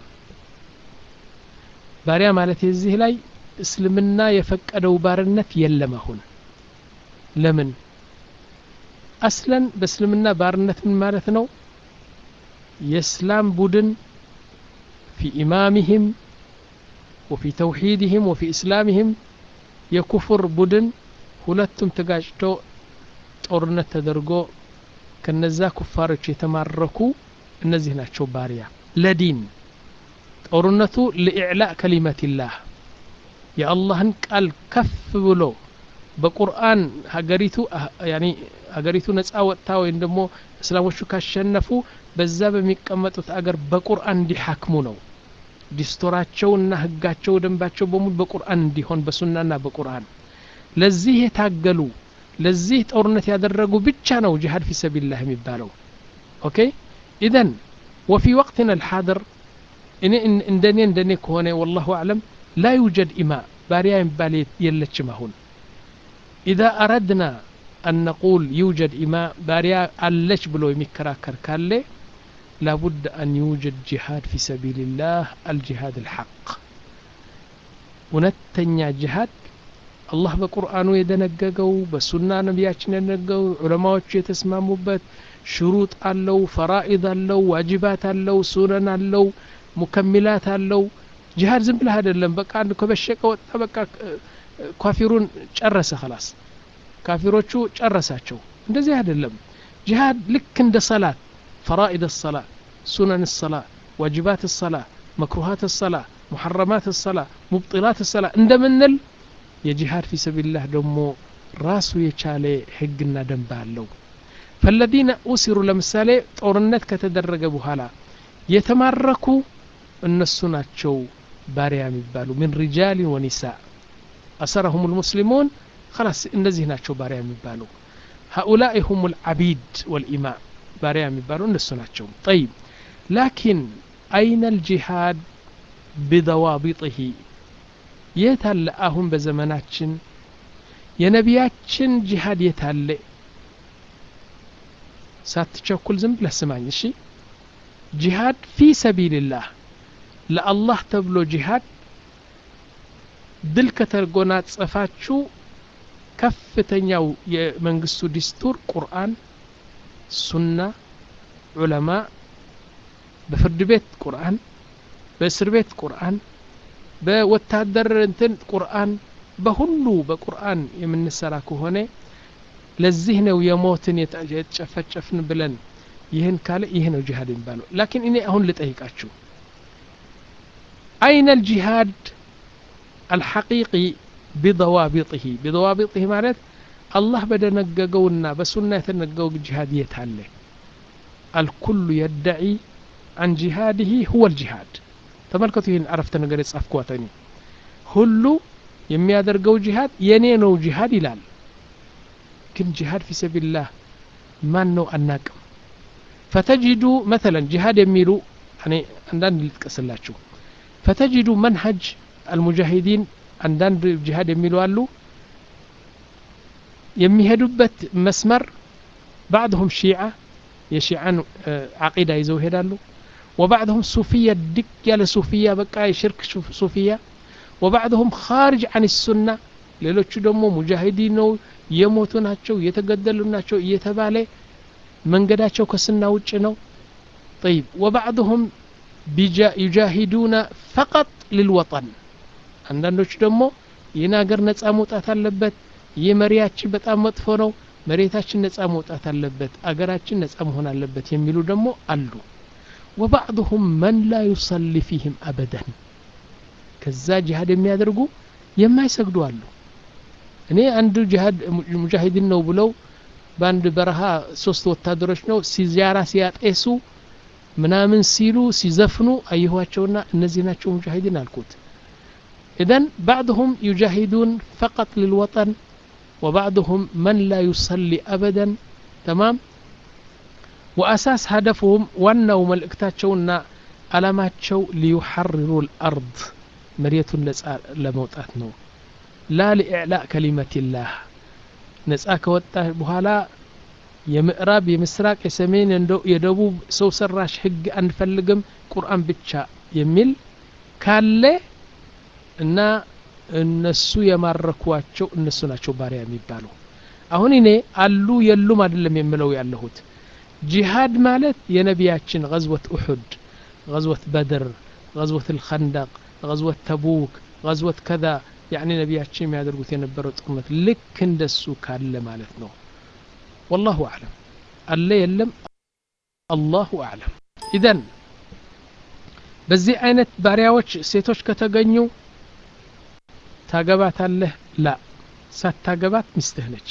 ባሪያ ማለት የዚህ ላይ እስልምና የፈቀደው ባርነት የለም አሁን ለምን አስለን በእስልምና ባርነት ምን ማለት ነው የእስላም ቡድን ፊ ኢማሚህም ወፊ ተውሒድህም ወፊ እስላምህም የኩፍር ቡድን ሁለቱም ተጋጭቶ ጦርነት ተደርጎ ከነዛ ኩፋሮች የተማረኩ እነዚህ ናቸው ባሪያ ለዲን ጦርነቱ ለኢዕላእ ከሊመትላህ የአላህን ቃል ከፍ ብሎ በቁርአን ሀገሪቱ ያኒ ሀገሪቱ ነጻ ወጥታ ወይም ደግሞ እስላሞቹ ካሸነፉ በዛ በሚቀመጡት አገር በቁርአን እንዲሐክሙ ነው ዲስቶራቸውና ህጋቸው ደንባቸው በሙሉ በቁርአን እንዲሆን በሱናና በቁርአን ለዚህ የታገሉ ለዚህ ጦርነት ያደረጉ ብቻ ነው ጂሃድ ፊ ሰቢልላህ የሚባለው ኦኬ ኢዘን ወፊ ወቅትና አልሓድር እኔ እንደኔ እንደኔ ከሆነ ወላሁ አዕለም ላ ዩጀድ ኢማ ባሪያ የሚባል የለችም አሁን ኢዛ አረድና አን ነቁል ዩጀድ ኢማ ባሪያ አለች ብሎ የሚከራከር ካለ ላቡድ አን ዩጀድ ጂሃድ ፊ ሰቢልላህ አልጂሃድ አልሐቅ እውነተኛ ጂሃድ አላህ በቁርአኑ የደነገገው በሱና ነቢያችን የደነገገው ዑለማዎቹ የተስማሙበት ሽሩጥ አለው ፈራኢድ አለው ዋጅባት አለው ሱነን አለው ሙከሚላት አለው ጂሃድ ዝም ብለህ አይደለም በቃ አንድ ከበሸቀ ወጣ በቃ ካፊሩን ጨረሰ خلاص ካፊሮቹ ጨረሳቸው እንደዚህ አይደለም ጂሃድ ልክ እንደ ሰላት ፈራኢድ الصلاة ሱነን الصلاة ዋጅባት الصلاة መክሩሃት الصلاة ሙሐረማት الصلاة ሙብጢላት الصلاة እንደምንል የጂሃድ ፊ ሰቢልላህ ደግሞ ራሱ የቻለ ህግና ደንብ አለው ፈለዚነ ኡሲሩ ለምሳሌ ጦርነት ከተደረገ በኋላ የተማረኩ እነሱ ናቸው ባሪያ የሚባሉ ምን ሪጃልን ወኒሳ አሰረሁም ልሙስሊሙን خلاص እነዚህ ናቸው ባሪያ የሚባሉ هؤلاء هم العبيد والإماء ባሪያ የሚባሉ እነሱ ናቸው طيب لكن أين الجهاد بضوابطه የት አለ አሁን በዘመናችን የነቢያችን ጂሃድ የት አለ ሳትቸኩል ዝም ብለህ ስማኝ እሺ ጂሃድ ፊ ሰቢልላህ ለአላህ ተብሎ ጂሃድ ድል ከተጎናጸፋችሁ ከፍተኛው የመንግስቱ ዲስቱር ቁርአን ሱና ዑለማ በፍርድ ቤት ቁርአን በእስር ቤት ቁርአን በወታደር እንትን ቁርአን በሁሉ በቁርአን የምንሰራ ከሆነ ለዚህ ነው የሞትን የተጨፈጨፍን ብለን ይህን ካለ ይህ ነው ጂሃድ የሚባለው ላኪን እኔ አሁን ልጠይቃችሁ አይነ ልጂሃድ አልሐቂቂ ቢضዋቢጥህ ቢضዋቢጥህ ማለት አላህ በደነገገውና በሱና የተነገገው ጂሃድ የት አለ አልኩሉ የደዒ አን ጂሃድህ ሁወ ልጂሃድ ተመልከቱ ይህን አረፍተ ነገር የጻፍኳት እኔ ሁሉ የሚያደርገው ጂሃድ የኔ ነው ጂሃድ ይላል ግን ጂሃድ ፊ ሰቢልላህ ማን ነው አናቅም ፈተጅዱ መተለን ጂሃድ የሚሉ እኔ አንዳንድ ልጥቀስላችሁ ፈተጅዱ መንሀጅ አልሙጃሂዲን አንዳንድ ጂሃድ የሚሉ አሉ የሚሄዱበት መስመር ባዕድሁም ሺዓ የሺዓን ዓቂዳ ይዘው ይሄዳሉ وبعضهم صوفية دك يا صوفية بقى شرك صوفية وبعضهم خارج عن السنة ሌሎቹ ደግሞ ሙጃሂዲ ነው የሞቱ ናቸው የተገደሉ ናቸው እየተባለ መንገዳቸው ከስና ውጭ ነው طيب وبعضهم يجاهدون فقط للوطن አንዳንዶቹ ደግሞ ይህን ሀገር ነጻ መውጣት አለበት ይህ መሪያችን በጣም መጥፎ ነው መሬታችን ነጻ መውጣት አለበት አገራችን ነጻ መሆን አለበት የሚሉ ደግሞ አሉ ወባዕضሁም መን ላ ዩሰሊ ፊህም አበደን ከዛ ጂሃድ የሚያደርጉ የማይሰግዱ አሉ እኔ አንዱ ጂሃድ ሙጃሂድን ነው ብለው በአንድ በረሃ ሶስት ወታደሮች ነው ሲዚያራ ሲያጤሱ ምናምን ሲሉ ሲዘፍኑ አየኋቸውና እነዚህ ናቸው ሙጃሂድን አልኩት إذن بعضهم يجاهدون فقط للوطن وبعضهم من لا يصلي أبدا تمام وأساس هدفهم وأنه ملئكتاتشونا علاماتشو ليحرروا الأرض مرية لموتات نو لا لإعلاء كلمة الله نسأك وطا بهالا የምዕራብ የምስራቅ የሰሜን የደቡብ ሰው ሰራሽ ህግ አንፈልግም ቁርአን ብቻ የሚል ካለ እና እነሱ የማረኳቸው እነሱ ናቸው ባሪያ የሚባሉ አሁን እኔ አሉ የሉም አይደለም የምለው ያለሁት ጂሃድ ማለት የነቢያችን ገዝወት ኡሑድ ገዝወት በድር ገዝወት ልከንደቅ ገዝወት ተቡክ ገዝወት ከዛ ያኒ ነቢያችን የሚያደርጉት የነበረው ጦርነት ልክ እንደሱ ካለ ማለት ነው ወላሁ አዕለም አለ የለም አላሁ አዕለም ኢዘን በዚህ አይነት ባሪያዎች ሴቶች ከተገኙ ታገባታለህ ላ ሳታገባት ሚስትህ ነች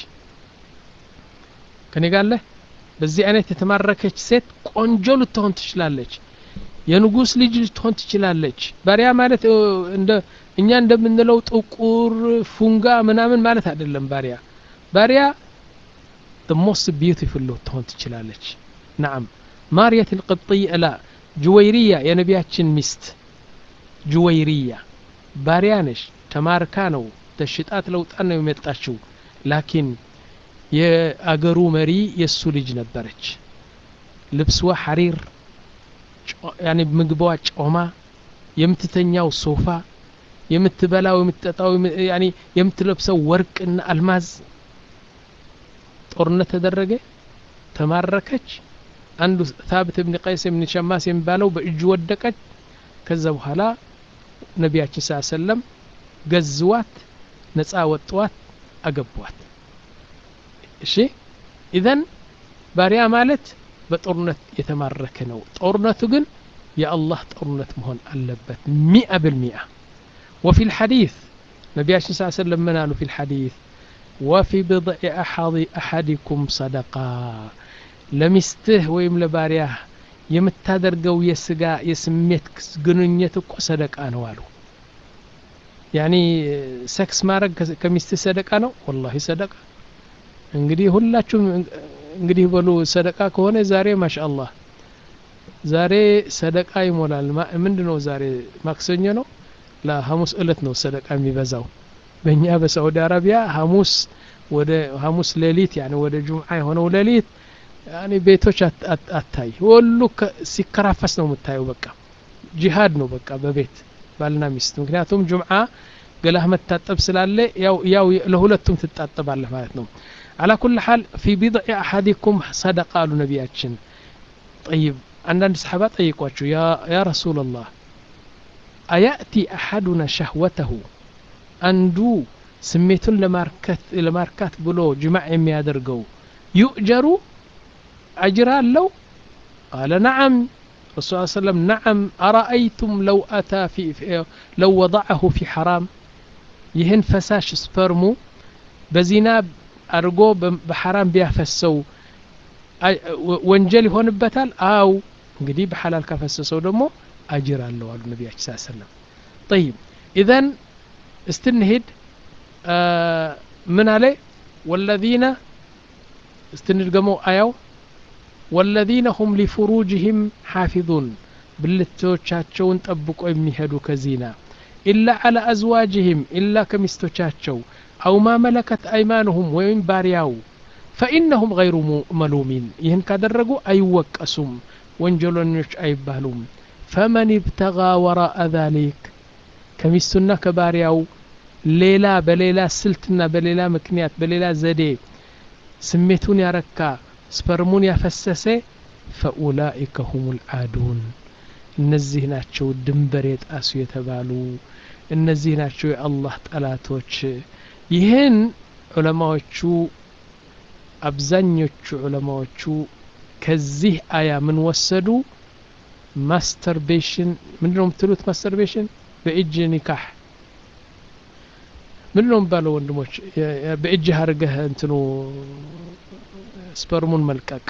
ከኔ ጋለህ በዚህ አይነት የተማረከች ሴት ቆንጆ ልትሆን ትችላለች የንጉስ ልጅ ልትሆን ትችላለች ባሪያ ማለት እንደ እኛ እንደምንለው ጥቁር ፉንጋ ምናምን ማለት አይደለም ባሪያ ባሪያ the most beautiful ልትሆን ትችላለች ናም ማርየት ልቅጥይ ላ ጁወይሪያ የነቢያችን ሚስት ጁወይሪያ ባሪያ ነሽ ተማርካ ነው ተሽጣት ለውጣን ነው የመጣችው ላኪን የአገሩ መሪ የእሱ ልጅ ነበረች ልብስዋ ሐሪር ያኒ ምግቧ ጮማ የምትተኛው ሶፋ የምትበላው የምትጠጣው ያኒ የምትለብሰው ወርቅና አልማዝ ጦርነት ተደረገ ተማረከች አንዱ ታብት ብን ቀይስ ብን ሸማስ የሚባለው በእጁ ወደቀች ከዛ በኋላ ነቢያችን ስ ሰለም ገዝዋት ነፃ ወጥዋት አገቧት እሺ ኢዘን ባሪያ ማለት በጦርነት የተማረከ ነው ጦርነቱ ግን የአላህ ጦርነት መሆን አለበት ሚአ ብልሚአ وفي الحديث نبياشن صلى الله عليه وسلم من قالوا في الحديث وفي بضع أحد أحدكم صدقة لمسته ويم لبارياه የምታደርገው የስጋ የስሜት ግንኙነት እኮ ሰደቃ ነው አሉ ያኒ ሰክስ ማድረግ ከሚስት ሰደቃ ነው ወላሂ ሰደቃ እንግዲህ ሁላችሁም እንግዲህ በሉ ሰደቃ ከሆነ ዛሬ ማሻአላህ ዛሬ ሰደቃ ይሞላል ምንድን ነው ዛሬ ማክሰኞ ነው ለሐሙስ እለት ነው ሰደቃ የሚበዛው በእኛ በሳዑዲ አረቢያ ሐሙስ ወደ ሐሙስ ሌሊት ያኒ ወደ ጁምዓ የሆነው ሌሊት ያኒ ቤቶች አታይ ሁሉ ሲከራፈስ ነው የምታየው በቃ ጂሃድ ነው በቃ በቤት ባልና ሚስት ምክንያቱም ጁምዓ ገላህ መታጠብ ስላለ ያው ያው ለሁለቱም ትጣጠባለህ ማለት ነው على كل حال في بضع أحدكم صدق قالوا نبياتشن طيب عندنا صحابة طيقواتشو يا, يا رسول الله أيأتي أحدنا شهوته أندو سميتون لماركت لماركات بلو جماع يمي يدرقو يؤجر أجرا لو قال نعم الرسول صلى الله عليه وسلم نعم أرأيتم لو أتى في, في لو وضعه في حرام يهن فساش سبرمو بزنا አድርጎ በሐራም ቢያፈሰው ወንጀል ይሆንበታል አው እንግዲህ በሐላል ካፈሰሰው ደግሞ አጅር አለው አሉ ነቢያችን ስ ሰለም ጠይብ ኢዘን እስትንሄድ ምን አለ ወለዚነ እስትንድገመው አያው ወለዚነ ሁም ሊፍሩጅህም ሓፊዙን ብልቶቻቸውን ጠብቆ የሚሄዱ ከዚና ኢላ አላ አዝዋጅህም ኢላ ከሚስቶቻቸው أو ما ملكت أيمانهم وين بارياو فإنهم غير ملومين يهن كادرقوا أي وكأسم وانجلونيش أي بالوم فمن ابتغى وراء ذلك كميستنا كبارياو ليلة بليلة سلتنا بليلة مكنيات بليلة زدي سميتون يا ركا سبرمون يا فسسي فأولئك هم العادون እነዚህ ናቸው ድንበር የጣሱ የተባሉ እነዚህ ናቸው የአላህ ጠላቶች ይህን ዑለማዎቹ አብዛኞቹ ዑለማዎቹ ከዚህ አያ ምን ወሰዱ ማስተርቤሽን ምንድ ነው የምትሉት ማስተርቤሽን በእጅ ኒካህ ምንድ ነው የሚባለው ወንድሞች በእጅህ አድርገህ እንትኑ ስፐርሙን መልቀቅ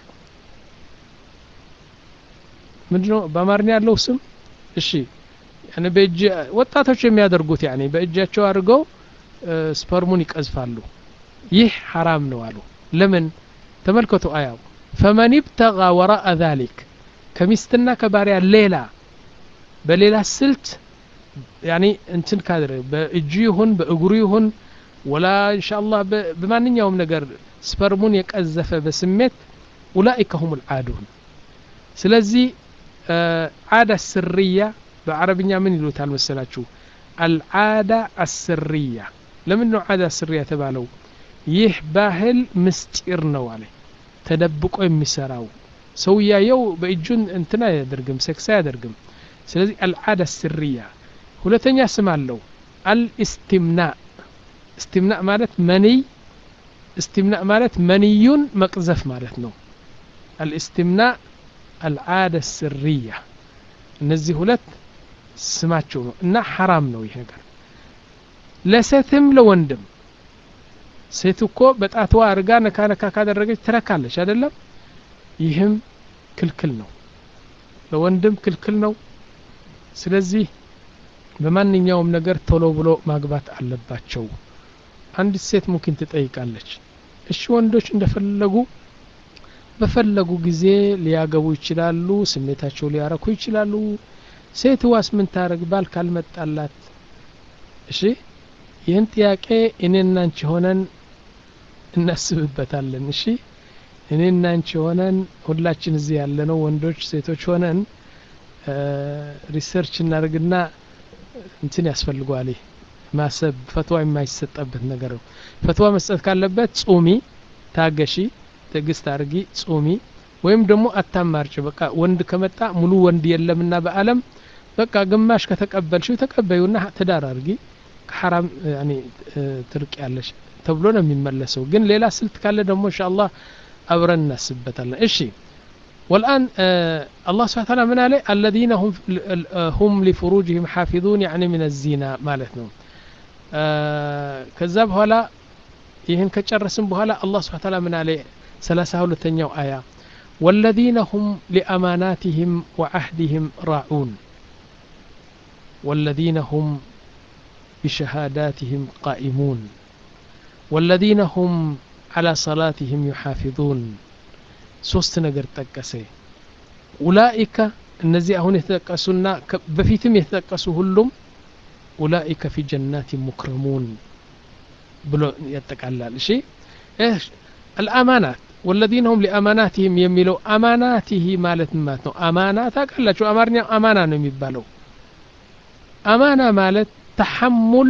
ምንድ ነው በአማርኛ ያለው ስም እሺ በእጅ ወጣቶች የሚያደርጉት ያኔ በእጃቸው አድርገው ስፐርሙን ይቀዝፋሉ ይህ ሐራም ነው አሉ ለምን ተመልከቱ አያው ፈመን ብተጋ ወራአ ዛሊክ ከሚስትና ከባሪያ ሌላ በሌላ ስልት ያኒ እንትን ካድረ በእጁ ይሁን በእግሩ ይሁን ወላ እንሻአላህ በማንኛውም ነገር ስፐርሙን የቀዘፈ በስሜት ኡላኢከ ሁም ልዓዱን ስለዚህ ዓዳ ስርያ በአረብኛ ምን ይሉታል መሰላችሁ አልዓዳ አስርያ ለምን ነው ዓዳ ስርያ የተባለው ይህ ባህል ምስጢር ነው አለ ተደብቆ የሚሰራው ሰው እያየው በእጁን እንትን አያደርግም ሴክስ አያደርግም ስለዚህ አልዓዳ ስርያ ሁለተኛ ስም አለው አልእስትምና እስትምና ማለት መንይ እስትምና ማለት መንዩን መቅዘፍ ማለት ነው አልእስትምና አልዓዳ ስርያ እነዚህ ሁለት ስማቸው ነው እና ሐራም ነው ይህ ነገር ለሴትም ለወንድም ሴት እኮ በጣትዋ አርጋ ነካ ነካ ካደረገች ትረካለች አይደለም ይህም ክልክል ነው ለወንድም ክልክል ነው ስለዚህ በማንኛውም ነገር ቶሎ ብሎ ማግባት አለባቸው አንዲት ሴት ሙኪን ትጠይቃለች እሺ ወንዶች እንደፈለጉ በፈለጉ ጊዜ ሊያገቡ ይችላሉ ስሜታቸው ሊያረኩ ይችላሉ ሴት ዋስ ምን ታረግ ባል ካልመጣላት እሺ ይህን ጥያቄ እኔና አንቺ ሆነን እናስብበታለን እሺ እኔና አንቺ ሆነን ሁላችን እዚህ ያለነው ወንዶች ሴቶች ሆነን ሪሰርች እናደርግና እንትን ያስፈልገዋል ማሰብ ፈትዋ የማይሰጠበት ነገር ነው ፈትዋ መስጠት ካለበት ጹሚ ታገሺ ትዕግስት አርጊ ጹሚ ወይም ደግሞ አታማርጭ በቃ ወንድ ከመጣ ሙሉ ወንድ የለምና በአለም በቃ ግማሽ ከተቀበልሽው ተቀበዩና ትዳር አርጊ ከሐራም ትርቅ ያለሽ ተብሎ ነው የሚመለሰው ግን ሌላ ስልት ካለ ደግሞ እንሻ አላህ አብረን እናስበታለን እሺ والآن آه الله سبحانه وتعالى من عليه الذين هم هم لفروجهم حافظون يعني من الزنا مالتنا آه كذاب هلا ይህን ከጨረስን በኋላ አላህ ስብሓ ታላ ምን አለ ሰላሳ ሁለተኛው አያ ወለዚነ ሁም ሊአማናትህም ወዓህድህም ራዑን ወለዚነ ሁም بشهاداتهم قائمون والذين هم على صلاتهم يحافظون ሶስት ነገር ጠቀሰ ኡላኢከ እነዚህ አሁን የተጠቀሱና በፊትም የተጠቀሱ ሁሉም ኡላኢከ ፊ ጀናት ሙክረሙን ብሎ ያጠቃላል እሺ አልአማናት ወለዚነ ሁም ሊአማናትህም የሚለው አማናትህ ማለት ማለት ነው አማና ታውቃላችሁ አማርኛ አማና ነው የሚባለው አማና ማለት ተሐሙል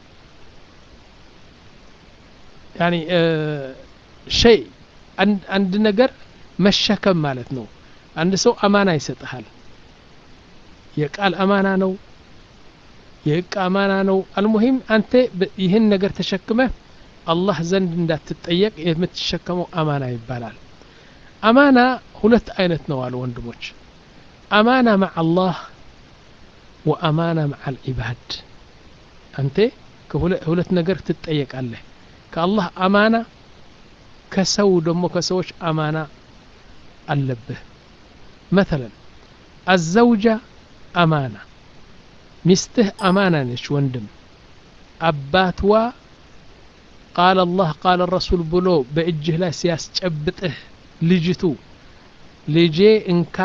ያኒ ሸይ አንድ ነገር መሸከም ማለት ነው አንድ ሰው አማና ይሰጥሃል የቃል አማና ነው የእቃ አማና ነው አልሙሂም አንተ ይህን ነገር ተሸክመህ አላህ ዘንድ እንዳትጠየቅ የምትሸከመው አማና ይባላል አማና ሁለት አይነት ነው አሉ ወንድሞች አማና መዓ አላህ ወአማና መዓ አልዒባድ አንተ ሁለት ነገር ትጠየቃለህ ከአላህ አማና ከሰው ደግሞ ከሰዎች አማና አለብህ መተለን አዘውጃ አማና ሚስትህ አማና ነች ወንድም አባትዋ ቃል አላህ ቃል ረሱል ብሎ በእጅህ ላይ ሲያስጨብጥህ ልጅቱ ልጄ እንካ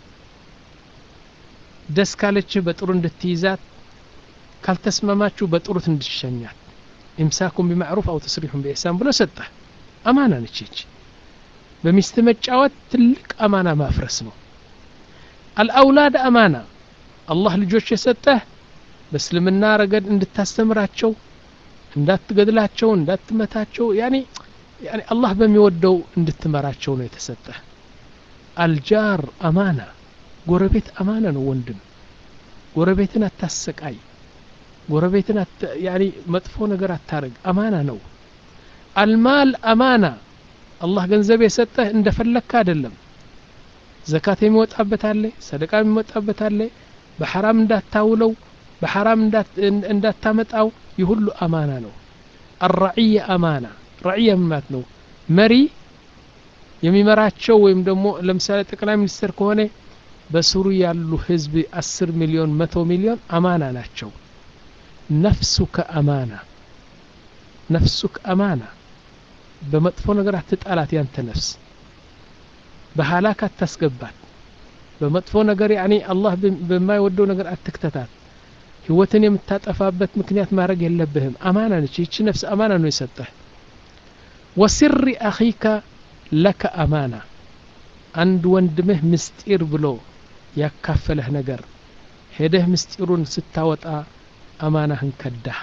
ደስ ካለችህ በጥሩ እንድትይዛት ካልተስማማችሁ በጥሩት እንድትሸኛት ኢምሳኩም ቢማዕሩፍ አው ተስሪሑን ቢኢሕሳን ብሎ ሰጠህ አማና ነች ይች በሚስት መጫወት ትልቅ አማና ማፍረስ ነው አልአውላድ አማና አላህ ልጆች የሰጠህ በእስልምና ረገድ እንድታስተምራቸው እንዳትገድላቸው እንዳትመታቸው ያኒ ያኒ አላህ በሚወደው እንድትመራቸው ነው የተሰጠህ አልጃር አማና ጎረቤት አማና ነው ወንድም ጎረቤትን አታሰቃይ ጎረቤትን ያኒ መጥፎ ነገር አታረግ አማና ነው አልማል አማና አላህ ገንዘብ የሰጠህ እንደፈለግካ አይደለም ዘካት የሚወጣበት አለ ሰደቃ የሚወጣበት አለ በሐራም እንዳታውለው በሐራም እንዳታመጣው ይህ ሁሉ አማና ነው አራዕየ አማና ራዕየ ምማት ነው መሪ የሚመራቸው ወይም ደግሞ ለምሳሌ ጠቅላይ ሚኒስትር ከሆነ በስሩ ያሉ ህዝብ አስር ሚሊዮን መቶ ሚሊዮን አማና ናቸው ነፍሱከ አማና ነፍሱክ አማና በመጥፎ ነገር አትጣላት ያንተ ነፍስ በሀላክ አታስገባት በመጥፎ ነገር ያኔ አላህ በማይወደው ነገር አትክተታት ህይወትን የምታጠፋበት ምክንያት ማድረግ የለብህም አማና ነች ይቺ ነፍስ አማና ነው የሰጠህ ወስሪ አኺከ ለከ አማና አንድ ወንድምህ ምስጢር ብሎ ያካፈለህ ነገር ሄደህ ምስጢሩን ስታወጣ አማናህን ከዳህ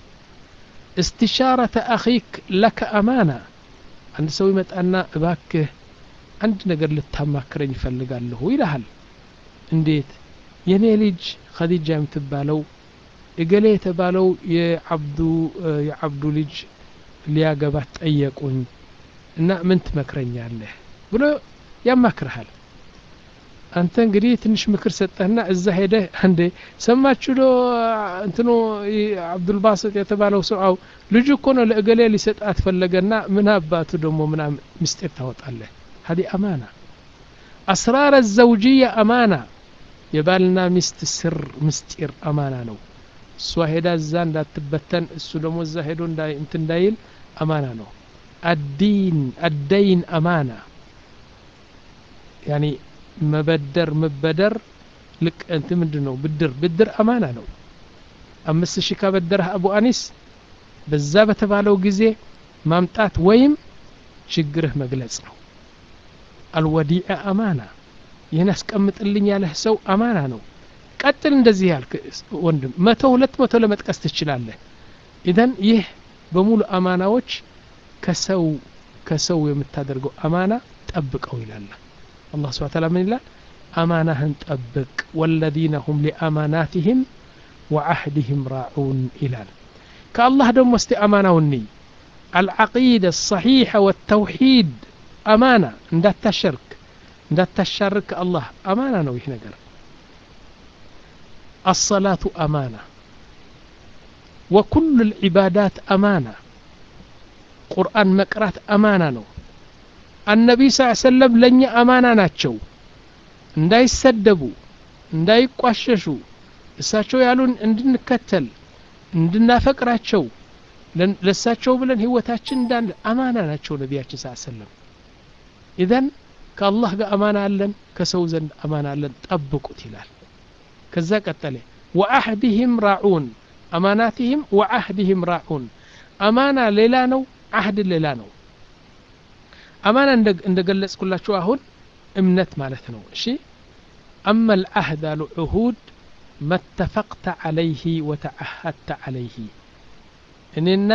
استشارة أخيك لك أمانة عند سوي متأنا باكه አንድ ነገር ልታማክረኝ ይፈልጋለሁ ይልሃል እንዴት የኔ ልጅ ኸዲጃ የምትባለው እገሌ የተባለው የአብዱ የአብዱ ልጅ ሊያገባት ጠየቁኝ እና ምን ትመክረኛለህ ብሎ ያማክርሃል አንተ እንግዲህ ትንሽ ምክር ሰጠህና እዛ ሄደህ አንዴ ሰማችሁ ዶ እንትኑ አብዱልባስጥ የተባለው ሰው አው ልጁ እኮ ነው ለእገሌ ሊሰጣት ፈለገና ምን አባቱ ደግሞ ምናምን ምስጢር ታወጣለህ هذه أمانة أسرار الزوجية أمانة የባልና ሚስት ስር ምስጢር አማና ነው እሷ ሄዳ እዛ እንዳትበተን እሱ ደግሞ እዛ ሄዶ እንት እንዳይል አማና ነው አዲን አደይን አማና ያኒ መበደር መበደር ልቅ እንት ምንድን ነው ብድር ብድር አማና ነው አምስት ሺህ ካበደረህ አቡ አኒስ በዛ በተባለው ጊዜ ማምጣት ወይም ችግርህ መግለጽ ነው አልወዲዐ አማና ይህን አስቀምጥልኝ ያለህ ሰው አማና ነው ቀጥል እንደዚህ ያልክ ወንድም መቶ ሁለት መቶ ለመጥቀስ ትችላለህ ኢዘን ይህ በሙሉ አማናዎች ከሰው ከሰው የምታደርገው አማና ጠብቀው ይላል አላህ ስብሐ ተዓላ ምን ይላል አማናህን ጠብቅ ወለዚነ ሁም ሊአማናትህም ወዓህድህም ራዑን ይላል ከአላህ ደግሞ እስቲ አማናውን አልዓቂደ ሰሒሐ ወተውሒድ አማና እንዳታሸርክ እንዳታሻርክ አላህ አማና ነው ይህ ነገር الصلاة أمانة وكل العبادات أمانة قرآن مقرات أمانة نو النبي صلى الله عليه وسلم لن أمانة ناتشو እንዳይሰደቡ እንዳይቋሸሹ እሳቸው ያሉን እንድንከተል እንድናፈቅራቸው ለሳቸው ብለን ህይወታችን እንዳለ አማና ናቸው ነቢያችን ስ ሰለም ኢዘን ከአላህ ጋር አማና አለን ከሰው ዘንድ አማና አለን ጠብቁት ይላል ከዛ ቀጠለ ወአህድህም ራዑን አማናትህም ወአህድህም ራዑን አማና ሌላ ነው አህድ ሌላ ነው አማና እንደ ገለጽኩላችሁ አሁን እምነት ማለት ነው እሺ አማ ልአህድ አሉ ዑሁድ መተፈቅተ ዓለይህ ወተዓሀድተ ዓለይህ እኔና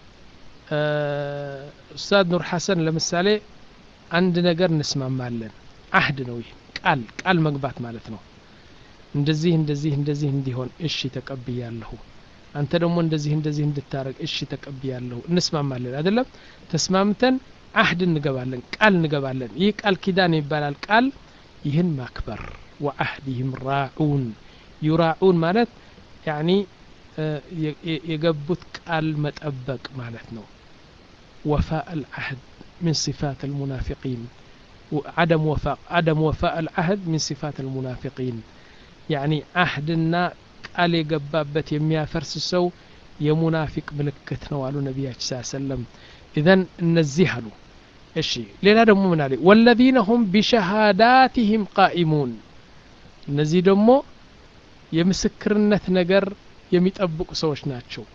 ኡስታዝ ኑር ሐሰን ለምሳሌ አንድ ነገር እንስማማለን አህድ ነው ይህ ቃል ቃል መግባት ማለት ነው እንደዚህ እንደዚህ እንደዚህ እንዲሆን እሺ ተቀብያለሁ አንተ ደግሞ እንደዚህ እንደዚህ እንድታረግ እሺ ተቀብያለሁ እንስማማለን አይደለም ተስማምተን አህድ እንገባለን ቃል እንገባለን ይህ ቃል ኪዳን ይባላል ቃል ይህን ማክበር ወአህድህም ራዑን ዩራዑን ማለት ያኒ የገቡት ቃል መጠበቅ ማለት ነው وفاء العهد من صفات المنافقين عدم وفاء عدم وفاء العهد من صفات المنافقين يعني عهدنا ቃል የገባበት የሚያፈርስ ሰው የሙናፊቅ ምልክት ነው አሉ ነቢያችን ስ ሰለም ኢዘን እነዚህ አሉ እሺ ሌላ ደግሞ ምን አለ ወለዚነ ሁም ቢሸሃዳትህም ቃኢሙን እነዚህ ደግሞ የምስክርነት ነገር የሚጠብቁ ሰዎች ናቸው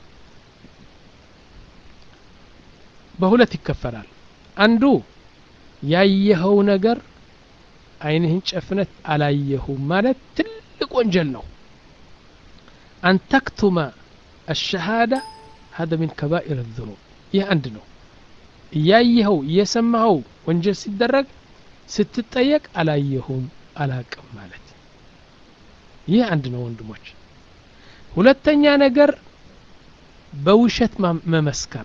በሁለት ይከፈላል አንዱ ያየኸው ነገር አይንህን ጨፍነት አላየሁም ማለት ትልቅ ወንጀል ነው أن تكتم الشهادة هذا من كبائر الذنوب ይህ አንድ ነው እያየኸው እየሰማኸው ወንጀል ሲደረግ ስትጠየቅ አላየሁም አላቅም ማለት ይህ አንድ ነው ወንድሞች ሁለተኛ ነገር በውሸት መመስከር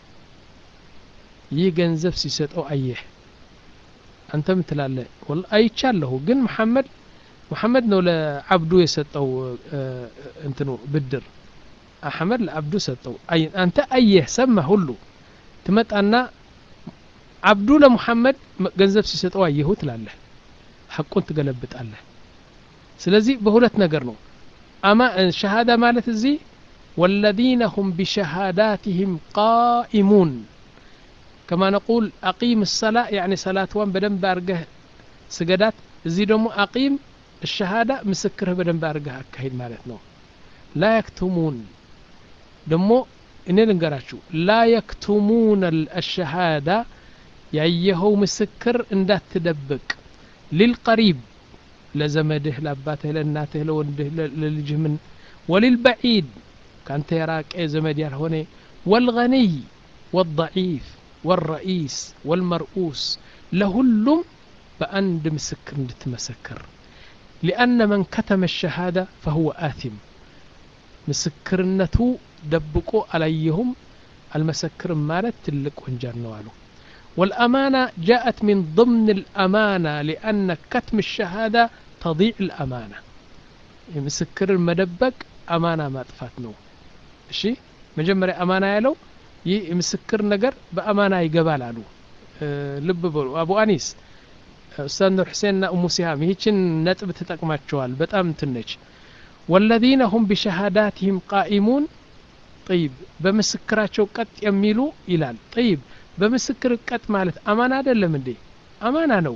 ይህ ገንዘብ ሲሰጠው አየህ አንተ ምን ትላለህ አይቻለሁ ግን መሐመድ ሙሐመድ ነው ለአብዱ የሰጠው እንትኑ ብድር አሕመድ ለአብዱ ሰጠው አንተ አየህ ሰማ ሁሉ ትመጣና አብዱ ለሙሐመድ ገንዘብ ሲሰጠው አየሁ ትላለህ ሐቁን ትገለብጣለህ ስለዚህ በሁለት ነገር ነው አማ ሸሃዳ ማለት እዚህ والذين هم بشهاداتهم قائمون كما نقول أقيم الصلاة يعني صلاة وان بدن بارجه سجدات زي دمو أقيم الشهادة مسكره بدن بارجه أكهيد مالتنا لا يكتمون دمو እኔ ልንገራችሁ ላ የክቱሙን አሸሃዳ ያየኸው ምስክር እንዳትደብቅ ሊልቀሪብ ለዘመድህ ለአባትህ ለእናትህ ለወንድህ ለልጅህ ምን ወሊልበዒድ ካንተ የራቀ ዘመድ ያልሆነ ወልገኒይ ወضዒፍ ወልረኢስ ወልመርኡስ ለሁሉም በአንድ ምስክር እንድትመሰክር ሊአነ መን ከተመ ሸሃዳ ፈሁወ አቲም ምስክርነቱ ደብቆ አላየሁም አልመሰክርም ማለት ትልቅ ወንጀል ነው አሉ والأمانة جاءت من ضمن الأمانة لأن كتم الشهادة تضيع الأمانة مسكر المدبك أمانة ما تفاتنو እሺ መጀመሪያ አማና ያለው ይህ ምስክር ነገር በአማና ይገባል አሉ ልብ በሉ አቡ አኒስ ኡስታዝ ኑር ሁሴንና እሙ ሲሃም ይህችን ነጥብ ተጠቅማቸዋል በጣም ትነች ወለዚነ ሁም ቢሸሃዳትህም ቃኢሙን ጠይብ በምስክራቸው ቀጥ የሚሉ ይላል ጠይብ በምስክር ቀጥ ማለት አማና አይደለም እንዴ አማና ነው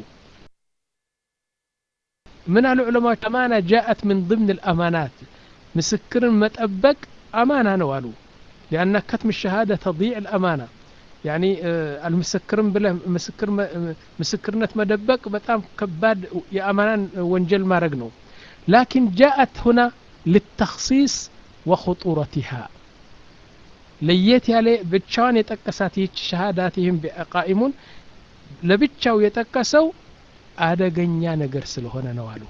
ምን አሉ ዑለማዎች አማና ጃአት ምን ضمن الأمانات ምስክርን መጠበቅ አማና ነው አሉ لأن كتم الشهادة تضيع الأمانة يعني المسكرن بله مسكر مسكرنة مدبق بتام كباد يا أمانان وانجل ما رقنو لكن جاءت هنا للتخصيص وخطورتها ለየት ያለ ብቻዋን የጠቀሳት ይህች ሸሃዳትህም ቃኢሙን ለብቻው የጠቀሰው አደገኛ ነገር ስለሆነ ነው አሉ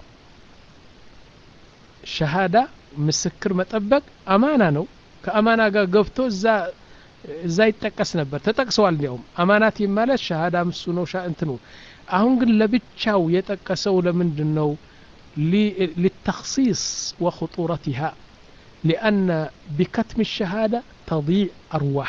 ሸሃዳ ምስክር መጠበቅ አማና ነው ከአማና ጋር ገብቶ እዛ እዛ ይጠቀስ ነበር ተጠቅሰዋል እንዲያውም አማናት ማለት ሸሃዳ ምሱ ነው እንትኑ አሁን ግን ለብቻው የጠቀሰው ለምንድን ነው للتخصيص وخطورتها لأن بكتم الشهادة تضيع أرواح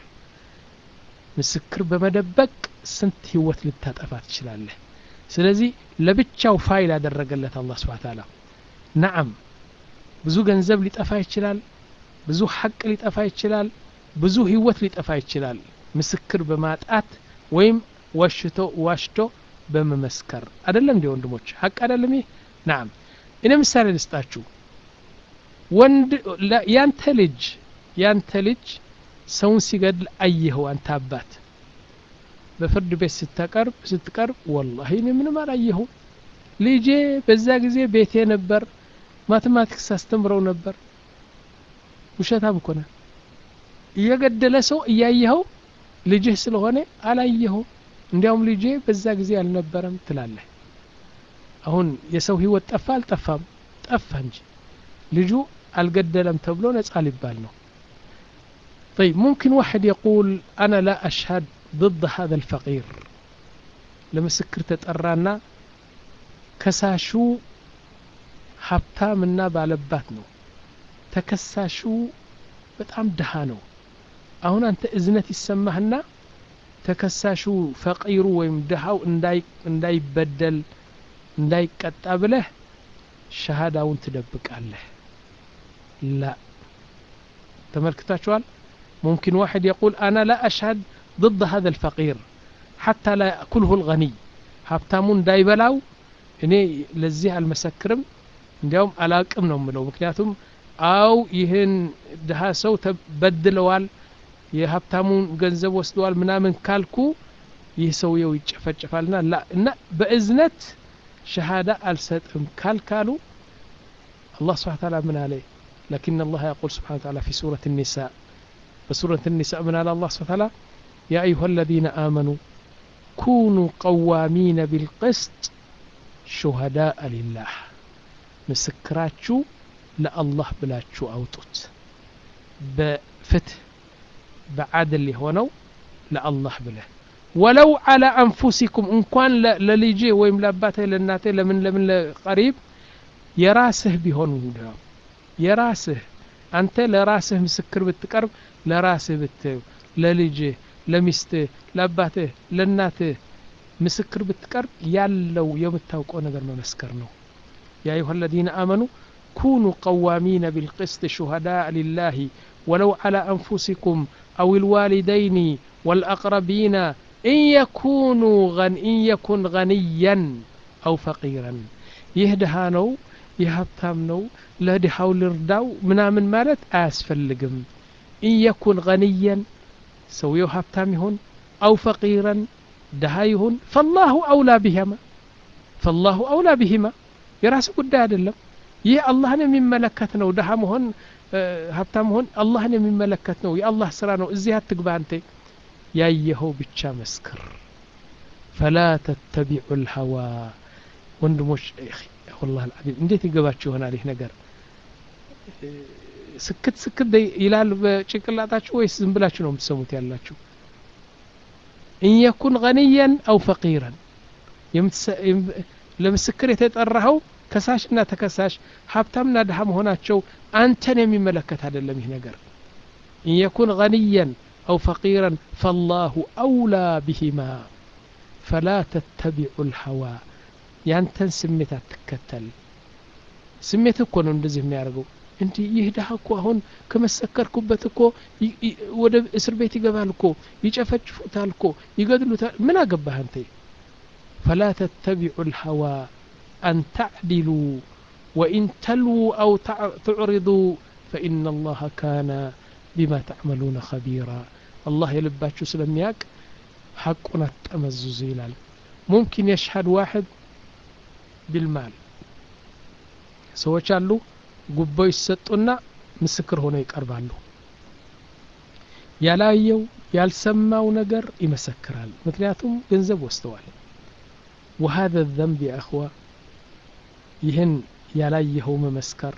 ምስክር በመደበቅ ስንት ህይወት ልታጠፋ ትችላለህ ስለዚህ ለብቻው ፋይል ያደረገለት አላህ ስብሓ ታላ ነዓም ብዙ ገንዘብ ሊጠፋ ይችላል ብዙ ሐቅ ሊጠፋ ይችላል ብዙ ህይወት ሊጠፋ ይችላል ምስክር በማጣት ወይም ዋሽቶ ዋሽቶ በመመስከር አይደለም እንዲ ወንድሞች ሐቅ አይደለም ይህ ናም እኔ ምሳሌ ልስጣችሁ ወንድ ያንተ ልጅ ያንተ ልጅ ሰውን ሲገድል አየኸው አንተ አባት በፍርድ ቤት ስትቀርብ ስትቀርብ ወላሂ እኔ ምንም አላየሁም ልጄ በዛ ጊዜ ቤቴ ነበር ማቴማቲክስ አስተምረው ነበር ውሸታም እኮ ነህ እየገደለ ሰው እያየኸው ልጅህ ስለሆነ አላየኸው እንዲያውም ልጄ በዛ ጊዜ አልነበረም ትላለህ አሁን የሰው ህይወት ጠፋ አልጠፋም ጠፋ እንጂ ልጁ አልገደለም ተብሎ ነጻ ሊባል ነው طيب ممكن واحد يقول أنا لا أشهد ضد هذا الفقير ለምስክር ተጠራና ከሳሹ ሀብታምና ባለባት ነው ተከሳሹ በጣም ድሃ ነው አሁን አንተ እዝነት ይሰማህና ተከሳሹ ፈቂሩ ወይም ድሃው እንዳይበደል እንዳይቀጣ ብለህ ሸሃዳውን ትደብቃለህ ላ ተመልክታችኋል ممكن واحد يقول أنا لا أشهد ضد هذا الفقير حتى لا يأكله الغني ሀብታሙን እንዳይበላው እኔ ለዚህ አልመሰክርም እንዲያውም አላቅም ነው ምለው ምክንያቱም አው ይህን ድሃ ሰው ተበድለዋል የሀብታሙን ገንዘብ ወስደዋል ምናምን ካልኩ ይህ ሰውየው ይጨፈጨፋልና ላ እና በእዝነት ሸሃዳ አልሰጥም ካልካሉ الله سبحانه وتعالى من عليه لكن الله يقول سبحانه وتعالى في سورة النساء بسورة النساء من على الله سبحانه وتعالى يا أيها الذين آمنوا كونوا قوامين بالقسط شهداء لله مسكراتشو لله بلاتشو أوتوت بفتح بعدل هونو لله بله ولو على أنفسكم إن كان لليجي ويم لاباته لناته لمن لمن قريب የራስህ ቢሆን የራስህ አንተ ለራስህ ምስክር ብትቀርብ ለራስህ ብትው ለልጅህ ለሚስትህ ለአባትህ ለእናትህ ምስክር ብትቀርብ ያለው የምታውቀው ነገር መመስከር ነው ያ አዩሃ አለዚነ አመኑ ኩኑ ቀዋሚነ ቢልቅስጥ ሹሃዳء ሊላህ ወለው على أنفسكم أو الوالدين والأقربين إن يكونوا غن إن يكن غنيا أو فقيرا يهدها ነው የሀብታም ነው ለድሃው ልርዳው ምናምን ማለት አያስፈልግም ኢየኩን ገንየን ሰውየው ሀብታም ይሁን አው ፈቂረን ድሃ ይሁን ፈላሁ አውላ ቢሂማ ፈላሁ አውላ ቢሂማ የራስ ጉዳይ አይደለም ይህ አላህን የሚመለከት ነው ድሃ መሆን ሀብታም መሆን አላህን የሚመለከት ነው የአላህ ስራ ነው እዚህ አትግባ አንተ ያየኸው ብቻ መስክር ፈላ ተተቢዑ ልሀዋ ወንድሞች والله العظيم እንዴት ይገባችሁ ይሆናል ይህ ነገር ስክት ስክት ይላል በጭንቅላታችሁ ወይስ ዝም ብላችሁ ነው የምትሰሙት ያላችሁ ኢንየኩን ገንየን አው ፈቂረን ለምስክር የተጠራኸው ከሳሽና ተከሳሽ ሀብታምና ድሃ መሆናቸው አንተን የሚመለከት አይደለም ይህ ነገር ኢንየኩን ገንየን አው ፈቂረን ፈላሁ አውላ ቢሂማ ፈላ ተተቢዑ ልሀዋ ያንተን ስሜት አትከተል ስሜት እኮ ነው እንደዚህ የሚያደርገው እንዲህ ይህ ድሀ እኮ አሁን ከመሰከርኩበት እኮ ወደ እስር ቤት ይገባል እኮ ይጨፈጭፉታል እኮ ይገድሉታል ምን አገባህ አንተ ፈላ ተተቢዑ ልሀዋ አን ተዕዲሉ ወኢን ተልዉ አው ትዕሪዱ ፈኢና አላህ ካነ ቢማ ተዕመሉነ ኸቢራ አላህ የልባችሁ ስለሚያቅ ሐቁን አትጠመዝዙ ይላል ሙምኪን የሽሀድ ዋሕድ ቢልማል ሰዎች አሉ ጉቦ ይሰጡና ምስክር ሆነው ይቀርባሉ ያላየው ያልሰማው ነገር ይመሰክራል ምክንያቱም ገንዘብ ወስደዋል وهذا الذنب يا أخوة ይህን ያላየኸው መመስከር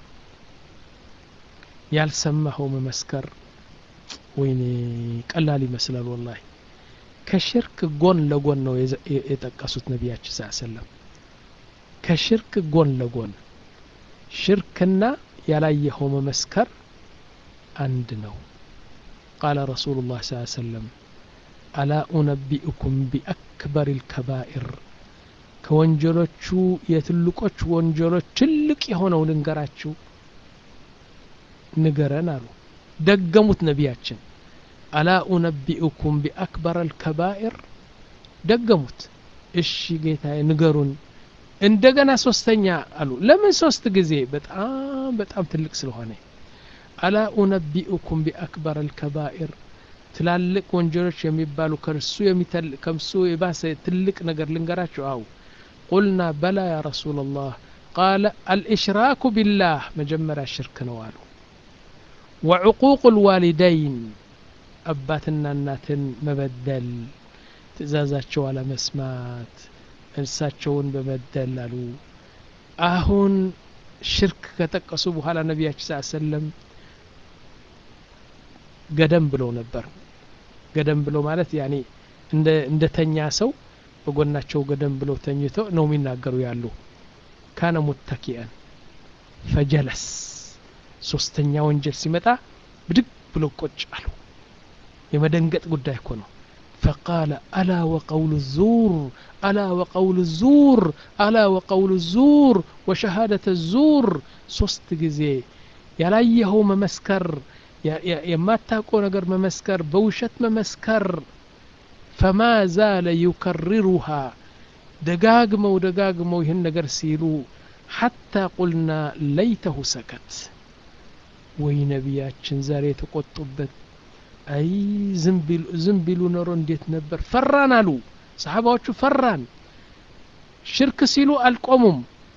ያልሰማኸው መመስከር ወይኔ ቀላል ይመስላል ወላሂ ከሽርክ ጎን ለጎን ነው የጠቀሱት ነቢያችን ስ ሰለም ከሽርክ ጎን ለጎን ሽርክና ያላየኸው መመስከር አንድ ነው ቃለ ረሱሉ ላህ ስ ሰለም አላ ኡነቢኡኩም ቢአክበር ልከባኢር ከወንጀሎቹ የትልቆች ወንጀሎች ትልቅ የሆነው ልንገራችሁ ንገረን አሉ ደገሙት ነቢያችን አላ ኡነቢኡኩም ቢአክበር አልከባኢር ደገሙት እሺ ጌታዬ ንገሩን እንደገና ሶስተኛ አሉ ለምን ሶስት ጊዜ በጣም በጣም ትልቅ ስለሆነ አላ ኡነቢኡኩም ቢአክበር አልከባኢር ትላልቅ ወንጀሎች የሚባሉ ከእርሱ ከምሱ የባሰ ትልቅ ነገር ልንገራቸው አው ቁልና በላ ያ ረሱላ ላህ ቃለ አልእሽራኩ ቢላህ መጀመሪያ ሽርክ ነው አሉ ወዕቁቁ ልዋሊደይን አባትና እናትን መበደል ትእዛዛቸው አለመስማት እንሳቸውን በመደል አሉ አሁን ሽርክ ከጠቀሱ በኋላ ነቢያችን ስ ሰለም ገደም ብለው ነበር ገደም ብለው ማለት ያኔ እንደ ተኛ ሰው በጎናቸው ገደም ብለው ተኝተው ነው የሚናገሩ ያሉ ካነ ሙተኪአን ፈጀለስ ሶስተኛ ወንጀል ሲመጣ ብድግ ብለው ቁጭ አሉ የመደንገጥ ጉዳይ እኮ ነው فقال ألا وقول الزور ألا وقول الزور ألا وقول الزور وشهادة الزور ሶስት ጊዜ ያላየኸው መመስከር የማታውቀው ነገር መመስከር በውሸት መመስከር ፈማ ዛለ ዩከርሩሃ ደጋግመው ደጋግመው ይህን ነገር ሲሉ ሐታ ቁልና ለይተሁ ሰከት ወይ ነቢያችን ዛሬ የተቆጡበት አይ ዝም ቢሉ ኖሮ እንዴት ነበር ፈራን አሉ ሰሓባዎቹ ፈራን ሽርክ ሲሉ አልቆሙም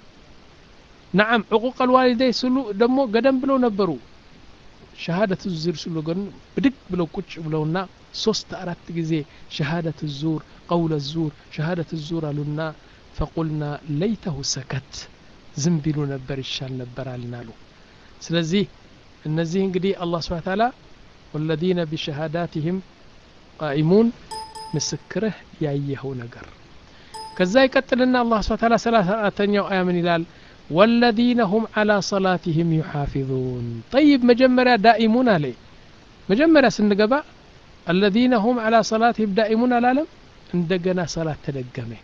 ነዓም ዕቁቅ አልዋሊደይ ሲሉ ደግሞ ገደም ብለው ነበሩ ሸሃደት ዙር ሲሉ ግን ብድግ ብለው ቁጭ ብለውና ሶስት አራት ጊዜ ሸሃደት ዙር ቀውለ ዙር ሸሃደት ዙር አሉና ፈቁልና ለይተሁ ሰከት ዝም ቢሉ ነበር ይሻል ነበር አልናሉ ስለዚህ እነዚህ እንግዲህ አላህ ስብሓን ታላ ወለዚነ ቢሸሃዳትህም ቃኢሙን ምስክርህ ያየኸው ነገር ከዛ ይቀጥልና አላህ ስብሓን ታላ ሰላሳ አራተኛው አያ ምን ይላል والذين هم على صلاتهم يحافظون طيب مجمرة دائمون عليه مجمرة سنقبا الذين هم على صلاتهم دائمون العالم عندنا صلاة تدقمه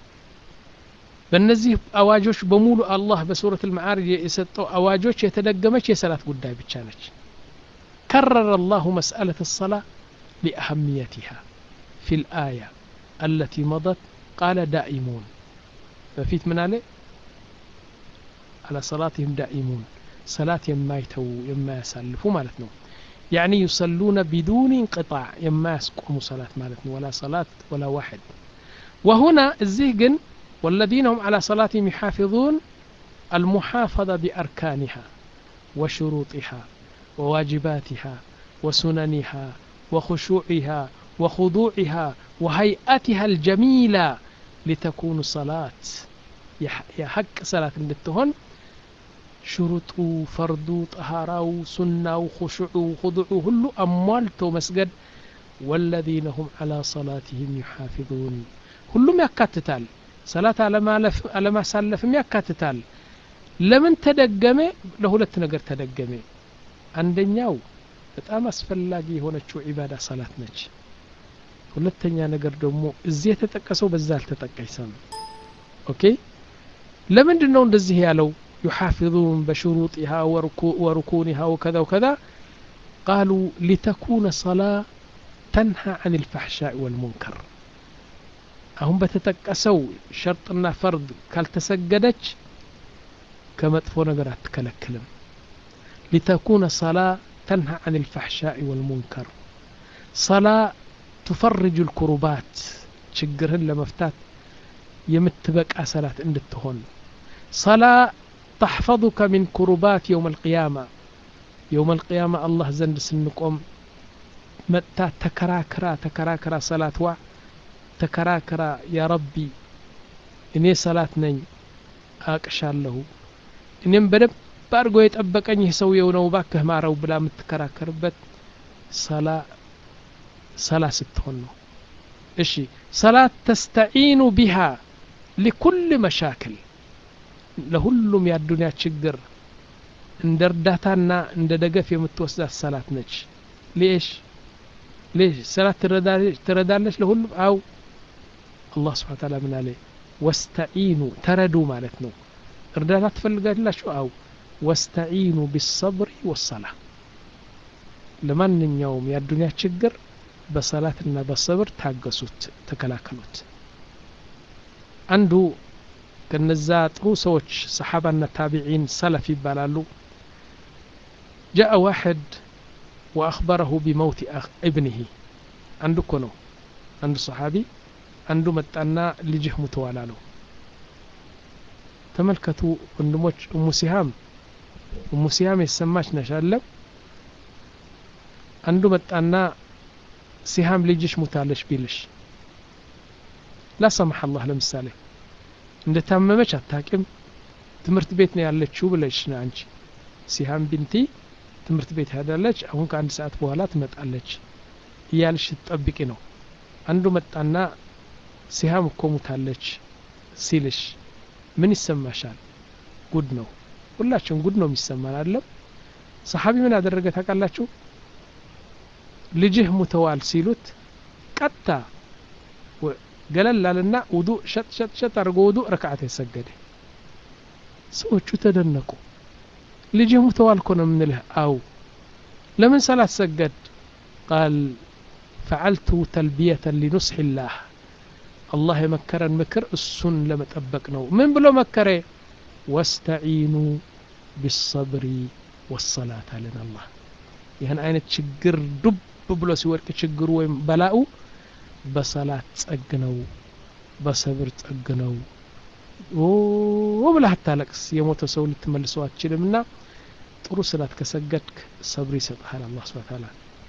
በእነዚህ አዋጆች በሙሉ አላህ በሱረት ልመዓርጅ የሰጠው አዋጆች የተደገመች የሰላት ጉዳይ ብቻ ነች كرر الله مسألة الصلاة لأهميتها في الآية التي مضت قال دائمون ففيت من عليه على صلاتهم دائمون صلاة يما يتو يما يسلفوا مالتنا يعني يصلون بدون انقطاع يما يسقوموا صلاة مالتنا ولا صلاة ولا واحد وهنا الزهقن والذين هم على صلاتهم يحافظون المحافظة بأركانها وشروطها وواجباتها وسننها وخشوعها وخضوعها وهيئتها الجميلة لتكون صلاة يحق صلاة للتهن ሽሩጡ ፈርዱ ጠሃራው ሱናው ኩሽዑ ሁዱዑ ሁሉ አሟልቶ መስገድ ወለዚነ ሁም ዓላ ሰላትህም ዩሓፊዙን ሁሉም ያካትታል ሰላት አለማሳለፍም ያካትታል ለምን ተደገመ ለሁለት ነገር ተደገመ አንደኛው በጣም አስፈላጊ የሆነችው ዒባዳ ሰላት ነች ሁለተኛ ነገር ደግሞ እዚህ የተጠቀሰው በዛ አልተጠቀሰም ኦኬ ለምንድን ነው እንደዚህ ያለው يحافظون بشروطها وركونها وكذا وكذا قالوا لتكون صلاة تنهى عن الفحشاء والمنكر هم بتتكسوا شرطنا فرض كالتسجدج كما تفون قرات تكلكلم لتكون صلاة تنهى عن الفحشاء والمنكر صلاة تفرج الكربات شجرهن لمفتات يمتبك صلاة عند التهون صلاة تحفظك من كربات يوم القيامة يوم القيامة الله زند سنقوم متى تكراكرا تكراكرا صلاة وا تكراكرا يا ربي إني صلاة نين أكشالله إني بدب بارغو يتأبقني يسوي ونو باكه مارو بلا متكراكر بت صلاة صلاة ستهن إشي صلاة تستعين بها لكل مشاكل ለሁሉም የአዱንያ ችግር እንደ እርዳታና እንደ ደገፍ የምትወስዳት ሰላት ነች ሌሽ ሌሽ ሰላት ትረዳለች ለሁሉም አው አላህ ስብሓን ታላ ምን አለ ወስተዒኑ ተረዱ ማለት ነው እርዳታ ትፈልጋላችሁ አው ወስተዒኑ ቢሰብሪ ወሰላ ለማንኛውም የአዱንያ ችግር በሰላትና በሰብር ታገሱት ተከላከሉት አንዱ ከነዛ ጥሩ ሰዎች ሰሓባና ታቢዒን ሰለፍ ይባላሉ ጃአ ዋሕድ ወአኽበረሁ ቢመውቲ እብንህ አንዱ እኮ ነው አንዱ ሰሓቢ አንዱ መጣና ልጅህ ሙተዋል አለው ተመልከቱ ወንድሞች እሙ ሲሃም እሙ ሲሃም የተሰማች ነሽ አለም አንዱ መጣና ሲሃም ልጅሽ ሙታለች ቢልሽ ላሰማሕ አላህ ለምሳሌ እንደ ታመመች አታቂም ትምህርት ቤት ነው ያለችው ብለሽ ነው አንቺ ሲሃም ቢንቲ ትምህርት ቤት ሄዳለች አሁን ከአንድ ሰዓት በኋላ ትመጣለች እያልሽ ትጠብቂ ነው አንዱ መጣና ሲሃም እኮ ሙታለች ሲልሽ ምን ይሰማሻል ጉድ ነው ሁላችን ጉድ ነው የሚሰማን አለም ሰሓቢ ምን አደረገ ታውቃላችሁ ልጅህ ሙተዋል ሲሉት ቀጥታ ገለል አለና ውዱ ሸጥ ሸጥ ሸጥ አድርጎ ውዱ ረክዓት የሰገደ ሰዎቹ ተደነቁ ልጅህ ሙተዋል እኮ ነው የምንልህ አው ለምን ሰላት ሰገድ ቃል ፈዓልቱ ተልቢየተን ሊኑስሒ ላህ አላህ የመከረን ምክር እሱን ለመጠበቅ ነው ምን ብሎ መከረ ወስተዒኑ ቢሰብሪ ወሰላት አለን አላህ ይህን አይነት ችግር ዱብ ብሎ ሲወድቅ ችግሩ ወይም በላኡ በሰላት ጸግ ነው በሰብር ጸግ ነው ብለህ አታለቅስ የሞተ ሰው ልትመልሰው አትችልም ና ጥሩ ስላት ከሰገድክ ሰብር ይሰጥሃል አላህ ስብን ታላ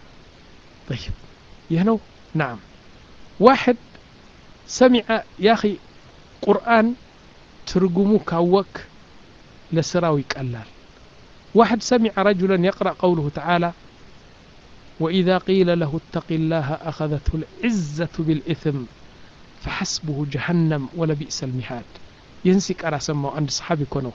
طيب ይህ ነው ናም ዋሕድ ሰሚዐ ያኺ ቁርአን ትርጉሙ ካወክ ለስራው ይቀላል واحد سمع رجلا يقرأ قوله تعالى وإذا قيل له اتق الله أخذته العزة بالإثم فحسبه جهنم ولبئس المهاد ينسي قرا سمعوا عند صحابي كونو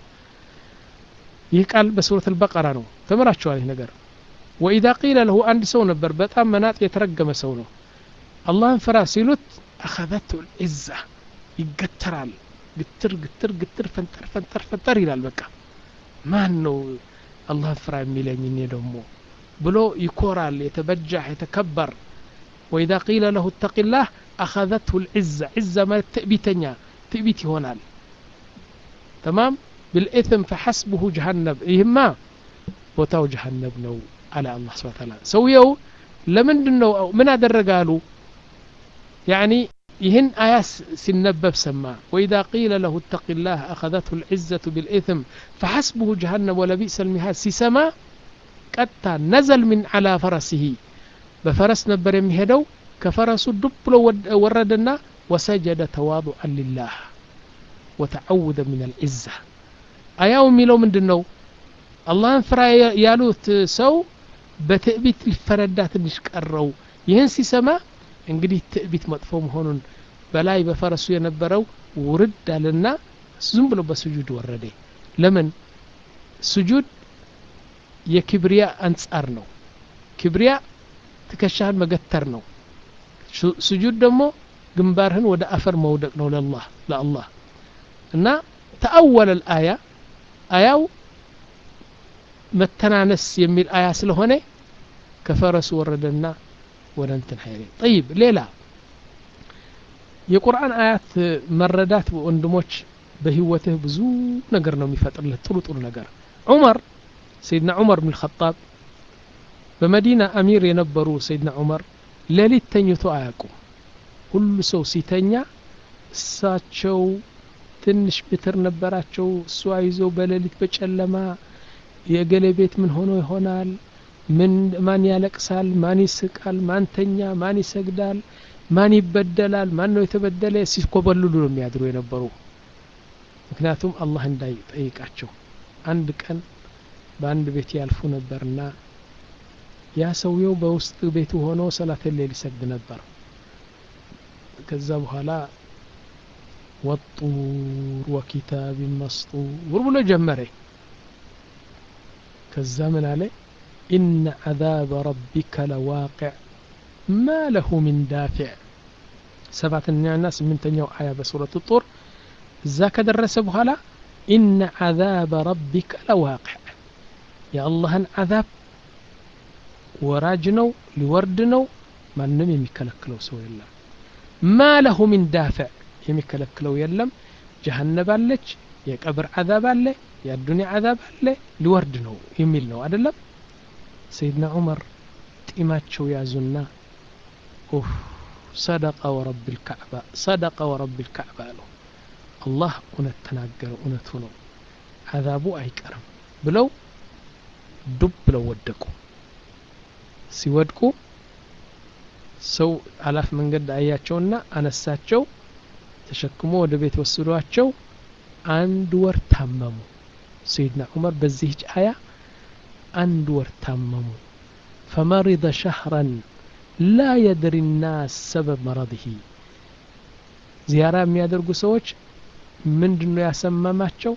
يقال بسورة البقرة نو تمراتشو عليه نقر وإذا قيل له عند سو نبر بتام مناط يترقم سونو الله انفرا سيلوت أخذته العزة يقترال قتر قتر قتر فنتر فنتر فنتر إلى البقى ማን ነው አላህን ፍራ የሚለኝ እኔ ደግሞ ብሎ ይኮራል የተበጃህ የተከበር ወኢዛ ቂለ ለሁ እተቂላህ አኸዘትሁ ልዕዛ ዕዛ ማለት ትዕቢተኛ ትዕቢት ይሆናል ተማም ብልኢትም ፈሐስብሁ ጀሃነብ ይህማ ቦታው ጀሃነብ ነው አለ አላህ ስብን ታላ ሰውየው ለምንድን ነው ምን አደረገ አሉ ያኒ ይህን አያ ሲነበብ ሰማ ወኢዛ ቂለ ለሁ እተቂ ላህ አኸዘትሁ ልዕዘቱ ብልኢትም ፈሐስብሁ ጀሃነም ወለቢእሰ ልሚሃድ ሲሰማ ቀጥታ ነዘል ምን ዓላ ፈረሲሂ በፈረስ ነበር የሚሄደው ከፈረሱ ዱብ ብሎ ወረደና ወሰጀደ ተዋضعا ሊላህ ወተዓውደ ምን አልዕዛ አያው የሚለው ምንድን ነው አላህን ፍራ ያሉት ሰው በትዕቢት ሊፈረዳ ትንሽ ቀረው ይህን ሲሰማ እንግዲህ ትዕቢት መጥፎ መሆኑን በላይ በፈረሱ የነበረው ውርድ አለና ዝም ብሎ በስጁድ ወረደ ለምን ስጁድ የኪብሪያ አንጻር ነው ኪብሪያ ትከሻህን መገተር ነው ስጁድ ደግሞ ግንባርህን ወደ አፈር መውደቅ ነው ለላህ ለአላህ እና ተአወለ ልአያ አያው መተናነስ የሚል አያ ስለሆነ ከፈረሱ ወረደና ወደ እንትን ሀይሌ ጠይብ ሌላ የቁርአን አያት መረዳት ወንድሞች በህይወትህ ብዙ ነገር ነው የሚፈጥርልህ ጥሩ ጥሩ ነገር ዑመር ሰይድና ዑመር ብን ልኸጣብ በመዲና አሚር የነበሩ ሰይድና ዑመር ሌሊት ተኝቶ አያውቁም ሁሉ ሰው ሲተኛ እሳቸው ትንሽ ብትር ነበራቸው እሷ ይዘው በሌሊት በጨለማ የገሌ ቤት ምን ሆኖ ይሆናል ምን ማን ያለቅሳል ማን ይስቃል ማን ተኛ ማን ይሰግዳል ማን ይበደላል ማን ነው የተበደለ ሲኮበልሉ ነው የሚያድሩ የነበሩ ምክንያቱም አላህ እንዳይጠይቃቸው አንድ ቀን በአንድ ቤት ያልፉ ነበርና ያ ሰውየው በውስጥ ቤቱ ሆኖ ሰላት ሌል ይሰግድ ነበር ከዛ በኋላ ወጡር ወኪታብ መስጡር ብሎ ጀመረ ከዛ ምን አለ ኢነ ዓዛበ ረቢከ ለዋቅዕ ማ ለሁ ምን ዳፊዕ ሰባተኛና ስምንተኛው አያ በሱረት ጡር እዛ ከደረሰ በኋላ ኢነ ዓዛበ ረቢከ ለዋቅዕ የአላህን ዓዛብ ወራጅ ነው ሊወርድ ነው ማንም የሚከለክለው ሰው የለም ማ ለሁ ሚን ዳፍዕ የሚከለክለው የለም ጀሃነብ አለች የቀብር አዛብ አለ የአዱኒያ አዛብ አለ ሊወርድ ነው የሚል ነው አደለም ሰይድና ዑመር ጢማቸው ያዙና ኡፍ ሰደቀ ወረብ ልካዕባ ሰደቀ ወረብ ልካዕባ አለው አላህ እውነት ተናገረ እውነቱ ነው አዛቡ አይቀርም ብለው ዱብ ብለው ወደቁ ሲወድቁ ሰው አላፍ መንገድ አያቸውና አነሳቸው ተሸክሞ ወደ ቤት ወስዷቸው አንድ ወር ታመሙ ሰይድና ዑመር በዚህች አያ አንድ ወር ታመሙ ፈመሪض ሸህረን ላ የድሪ ናስ ሰበብ መረضህ ዚያራ የሚያደርጉ ሰዎች ምንድን ነው ያሰመማቸው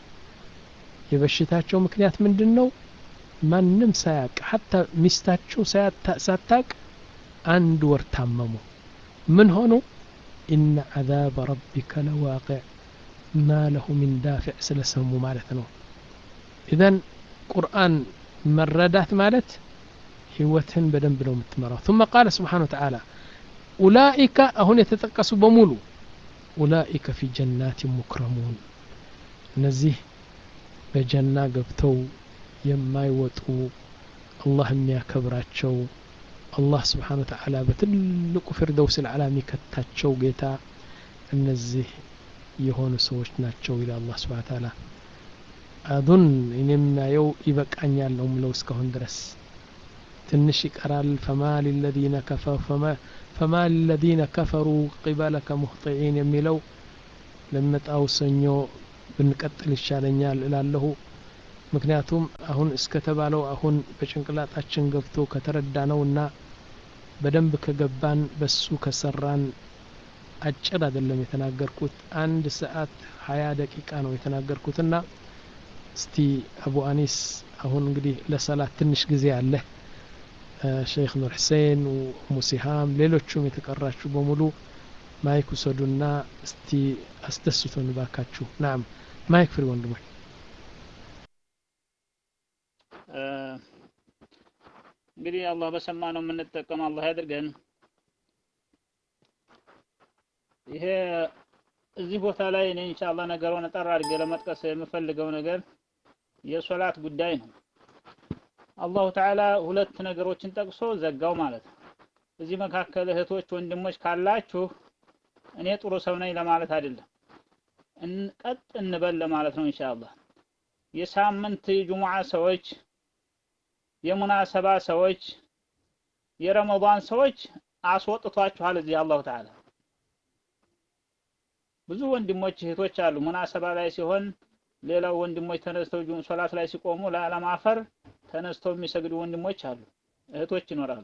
የበሽታቸው ምክንያት ምንድን ነው ማንም ሳያቅ ሀታ ሚስታቸው ሳታቅ አንድ ወር ታመሙ ምን ሆኑ ኢነ ዓዛበ ረቢከ ለዋቅዕ ማ ለሁ ሚን ዳፊዕ ስለሰሙ ማለት ነው ኢዘን ቁርአን መረዳት ማለት ህይወትን በደንብ ነው የምትመራው ثم قال سبحانه وتعالى أولئك አሁን የተጠቀሱ በሙሉ أولئك في جنات مكرمون እነዚህ በጀና ገብተው የማይወጡ አላህ የሚያከብራቸው አላህ ስብሓን ወተዓላ በትልቁ ፊርደውስ ልዓላ የሚከታቸው ጌታ እነዚህ የሆኑ ሰዎች ናቸው ይላል አላህ ስብሓን ተዓላ አዙን እኔ የማየው ይበቃኛል ነው ምለው እስካሁን ድረስ ትንሽ ይቀራል ፈማ ሊለዚነ ከፈሩ ፈማ ሊለዚነ ከፈሩ ቂበለከ ሙህጢዒን የሚለው ለመጣው ሰኞ ብንቀጥል ይሻለኛል እላለሁ ምክንያቱም አሁን እስከተባለው አሁን በጭንቅላጣችን ገብቶ ከተረዳ ነው እና በደንብ ከገባን በሱ ከሰራን አጭር አይደለም የተናገርኩት አንድ ሰዓት ሀያ ደቂቃ ነው የተናገርኩትና እስቲ አቡ አኒስ አሁን እንግዲህ ለሰላት ትንሽ ጊዜ አለ ሸይክ ኑር ሁሴን ሙሲሃም ሌሎቹም የተቀራችሁ በሙሉ ማይክ ውሰዱና እስቲ አስደስቶን ባካችሁ ናም ማይክ ፍሪ ወንድሞች እንግዲህ አላህ በሰማ ነው የምንጠቀም አላህ ያድርገን ይሄ እዚህ ቦታ ላይ እኔ ኢንሻአላህ ነገሩን ጠራ አድርጌ ለመጥቀስ የምፈልገው ነገር የሶላት ጉዳይ ነው አላሁ ተዓላ ሁለት ነገሮችን ጠቅሶ ዘጋው ማለት ነው እዚህ መካከል እህቶች ወንድሞች ካላችሁ እኔ ጥሩ ሰው ነኝ ለማለት አይደለም ቀጥ እንበል ለማለት ነው ኢንሻአላህ የሳምንት ጁሙዓ ሰዎች የሙናሰባ ሰዎች የረመዳን ሰዎች አስወጥቷችኋል እዚህ አላሁ ተዓላ ብዙ ወንድሞች እህቶች አሉ ሙናሰባ ላይ ሲሆን ሌላው ወንድሞች ተነስተው ሶላት ላይ ሲቆሙ ላለማፈር ተነስተው የሚሰግዱ ወንድሞች አሉ እህቶች ይኖራሉ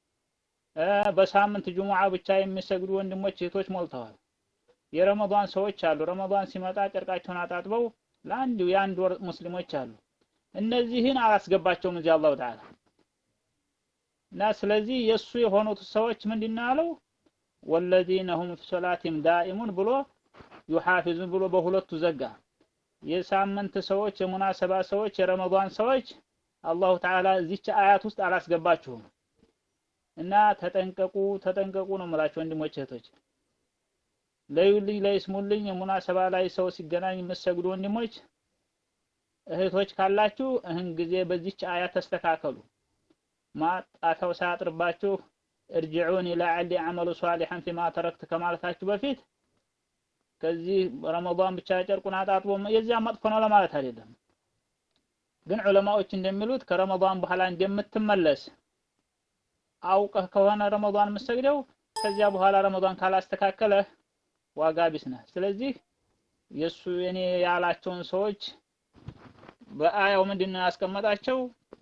በሳምንት ጁሙዓ ብቻ የሚሰግዱ ወንድሞች እህቶች ሞልተዋል የረመዳን ሰዎች አሉ ረመዳን ሲመጣ ጨርቃቸውን አጣጥበው ለአንድ የአንድ ወር ሙስሊሞች አሉ እነዚህን አላስገባቸውም እዚህ አላሁ ተዓላ እና ስለዚህ የእሱ የሆኑት ሰዎች ምንድን ያለው ወለዚነ ሁም ፊ ሶላቲም ዳኢሙን ብሎ ዩሐፊዙን ብሎ በሁለቱ ዘጋ የሳምንት ሰዎች የሙናሰባ ሰዎች የረመዳን ሰዎች አላሁ ተዓላ እዚች አያት ውስጥ አላስገባችሁም እና ተጠንቀቁ ተጠንቀቁ ነው የምላችሁ ወንድሞች እህቶች ለዩልኝ ለይስሙልኝ የሙናሰባ ላይ ሰው ሲገናኝ የምትሰግዱ ወንድሞች እህቶች ካላችሁ እህን ጊዜ በዚች አያት ተስተካከሉ ማጣታው ሳያጥርባችሁ እርጅዑን ለዓሊ አመሉ ሷሊሐን ፊማ ተረክት ከማለታችሁ በፊት ከዚህ ረመዳን ብቻ ጨርቁን አጣጥቦ የዚያ መጥፎ ነው ለማለት አይደለም ግን ዑለማዎች እንደሚሉት ከረመዳን በኋላ እንደምትመለስ አውቀህ ከሆነ ረመዳን የምትሰግደው ከዚያ በኋላ ረመዳን ካላስተካከለ ዋጋ ቢስ ነህ ስለዚህ የእሱ የኔ ያላቸውን ሰዎች በአያው ምንድነው ያስቀመጣቸው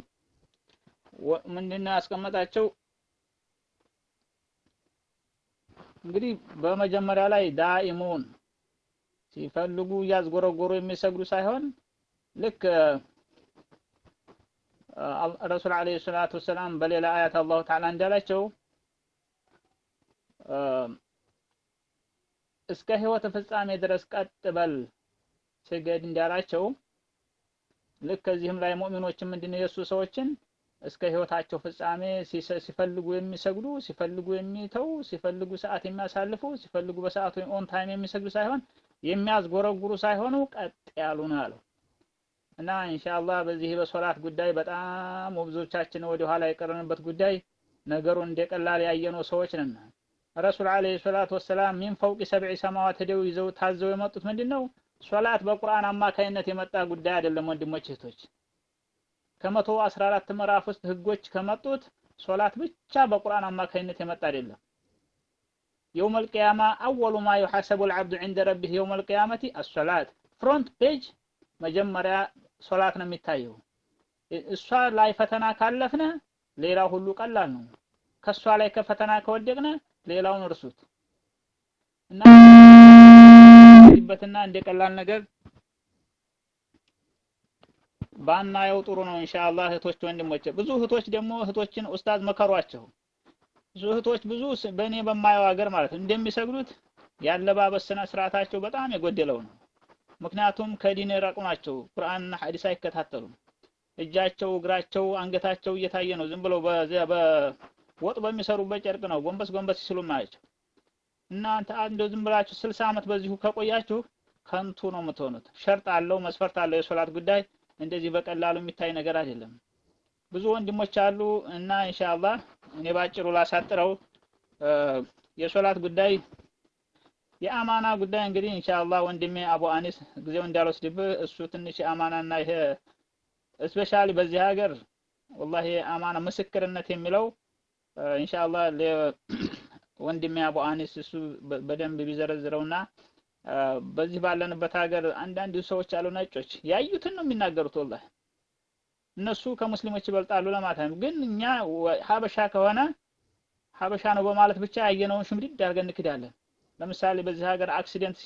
ምንድነው ያስቀመጣቸው እንግዲህ በመጀመሪያ ላይ ዳኢሙን ሲፈልጉ እያዝጎረጎሩ የሚሰግዱ ሳይሆን ልክ ረሱል አለይሂ ሰላቱ ወሰላም በሌላ አያት አላሁ ተዓላ እንዳላቸው እስከ ህይወት ፍጻሜ ድረስ ቀጥ በል ስገድ እንዳላቸው ልክ ከዚህም ላይ ሙእሚኖችን ምንድነው የእሱ ሰዎችን እስከ ህይወታቸው ፍጻሜ ሲፈልጉ የሚሰግዱ ሲፈልጉ የሚተው ሲፈልጉ ሰዓት የሚያሳልፉ ሲፈልጉ በሰዓቱ ኦን ታይም የሚሰግዱ ሳይሆን የሚያዝጎረጉሩ ሳይሆኑ ቀጥ ያሉ ነው ያለው እና ኢንሻአላህ በዚህ በሶላት ጉዳይ በጣም ብዙዎቻችን ወደ ኋላ የቀረንበት ጉዳይ ነገሩ እንደቀላል ያየነው ሰዎች ነን። ረሱል አለይሂ ሰላቱ ወሰላም ሚን ፈውቂ ሰብዒ ሰማዋት ሄደው ይዘው ታዘው የመጡት ምንድን ነው? ሶላት በቁርአን አማካይነት የመጣ ጉዳይ አይደለም ወንድሞች እህቶች። ከመቶ አስራ አራት ምዕራፍ ውስጥ ህጎች ከመጡት ሶላት ብቻ በቁርአን አማካይነት የመጣ አይደለም። የውመል ቂያማ አወሉ ማ ዩሐሰቡ አልዓብዱ ዒንደ ረቢህ የውመል ቂያመቲ አሶላት ፍሮንት ፔጅ መጀመሪያ ሶላት ነው የሚታየው። እሷ ላይ ፈተና ካለፍነ ሌላው ሁሉ ቀላል ነው። ከሷ ላይ ከፈተና ከወደቅነ ሌላውን እርሱት እና በትና እንደ ቀላል ነገር ባናየው ጥሩ ነው ኢንሻአላህ እህቶች ወንድሞች ብዙ እህቶች ደግሞ እህቶችን ኡስታዝ መከሯቸው ብዙ እህቶች ብዙ በእኔ በማየው ሀገር ማለት እንደሚሰግዱት ያለባበስ ስነ ስርዓታቸው በጣም የጎደለው ነው ምክንያቱም ከዲን የራቁ ናቸው ቁርአንና ሐዲስ አይከታተሉም እጃቸው እግራቸው አንገታቸው እየታየ ነው ዝም ብለው በዚያ በወጥ በሚሰሩበት ጨርቅ ነው ጎንበስ ጎንበስ ሲሉ ማያቸው እናንተ እንደው ዝም ብላችሁ ስልሳ ዓመት በዚሁ ከቆያችሁ ከንቱ ነው የምትሆኑት ሸርጥ አለው መስፈርት አለው የሶላት ጉዳይ እንደዚህ በቀላሉ የሚታይ ነገር አይደለም ብዙ ወንድሞች አሉ እና ኢንሻአላህ እኔ ባጭሩ ላሳጥረው የሶላት ጉዳይ የአማና ጉዳይ እንግዲህ ኢንሻአላህ ወንድሜ አቡ አኒስ ጊዜው እንዳልወስድብህ እሱ ትንሽ የአማናና ይሄ እስፔሻሊ በዚህ ሀገር ወላሂ አማና ምስክርነት የሚለው ኢንሻአላህ ወንድሜ አቡ አኒስ እሱ በደንብ ቢዘረዝረውና በዚህ ባለንበት ሀገር አንዳንድ ሰዎች አሉ ነጮች ያዩትን ነው የሚናገሩት ወላሂ እነሱ ከሙስሊሞች ይበልጣሉ ለማለት ነው ግን እኛ ሀበሻ ከሆነ ሀበሻ ነው በማለት ብቻ ያየነውን ሽምድድ አድርገን እንክዳለን ለምሳሌ በዚህ ሀገር አክሲደንት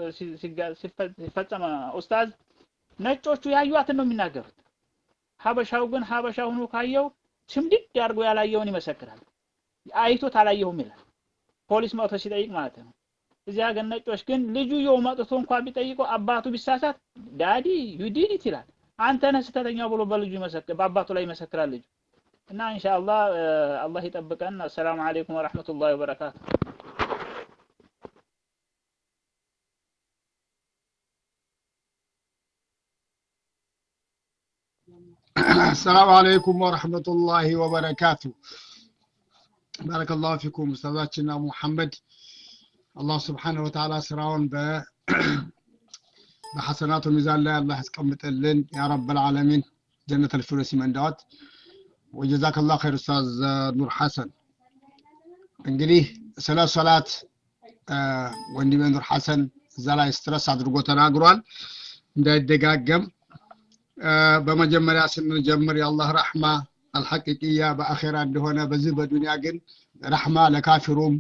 ሲፈጸም ኡስታዝ ነጮቹ ያዩዋትን ነው የሚናገሩት ሀበሻው ግን ሀበሻ ሆኖ ካየው ሽምድድ አድርጎ ያላየውን ይመሰክራል አይቶት አላየሁም ይላል ፖሊስ መጥቶ ሲጠይቅ ማለት ነው እዚህ ሀገር ነጮች ግን ልጁ የው መጥቶ እንኳን ቢጠይቀው አባቱ ቢሳሳት ዳዲ ዩ ዲድ ኢት ይላል አንተ ነህ ስህተተኛው ብሎ በልጁ ይመሰክር በአባቱ ላይ ይመሰክራል ልጁ እና ኢንሻአላህ አላህ ይጠብቀን አሰላሙ አለይኩም ወራህመቱላሂ ወበረካቱ السلام عليكم ورحمة الله وبركاته بارك الله فيكم أستاذاتنا محمد الله سبحانه وتعالى سراون ب بحسنات الميزان لا الله يسقمط لن يا رب العالمين جنة الفردوس من دوت وجزاك الله خير أستاذ نور حسن እንግዲህ ስለ ሶላት ወንድሜ ኑር ሐሰን እዛ ላይ ስትረስ አድርጎ ተናግሯል እንዳይደጋገም በመጀመሪያ ስንጀምር የአላህ ረሕማ አልሐቂቅያ በአኼራ እንደሆነ በዚህ በዱንያ ግን ረሕማ ለካፊሩም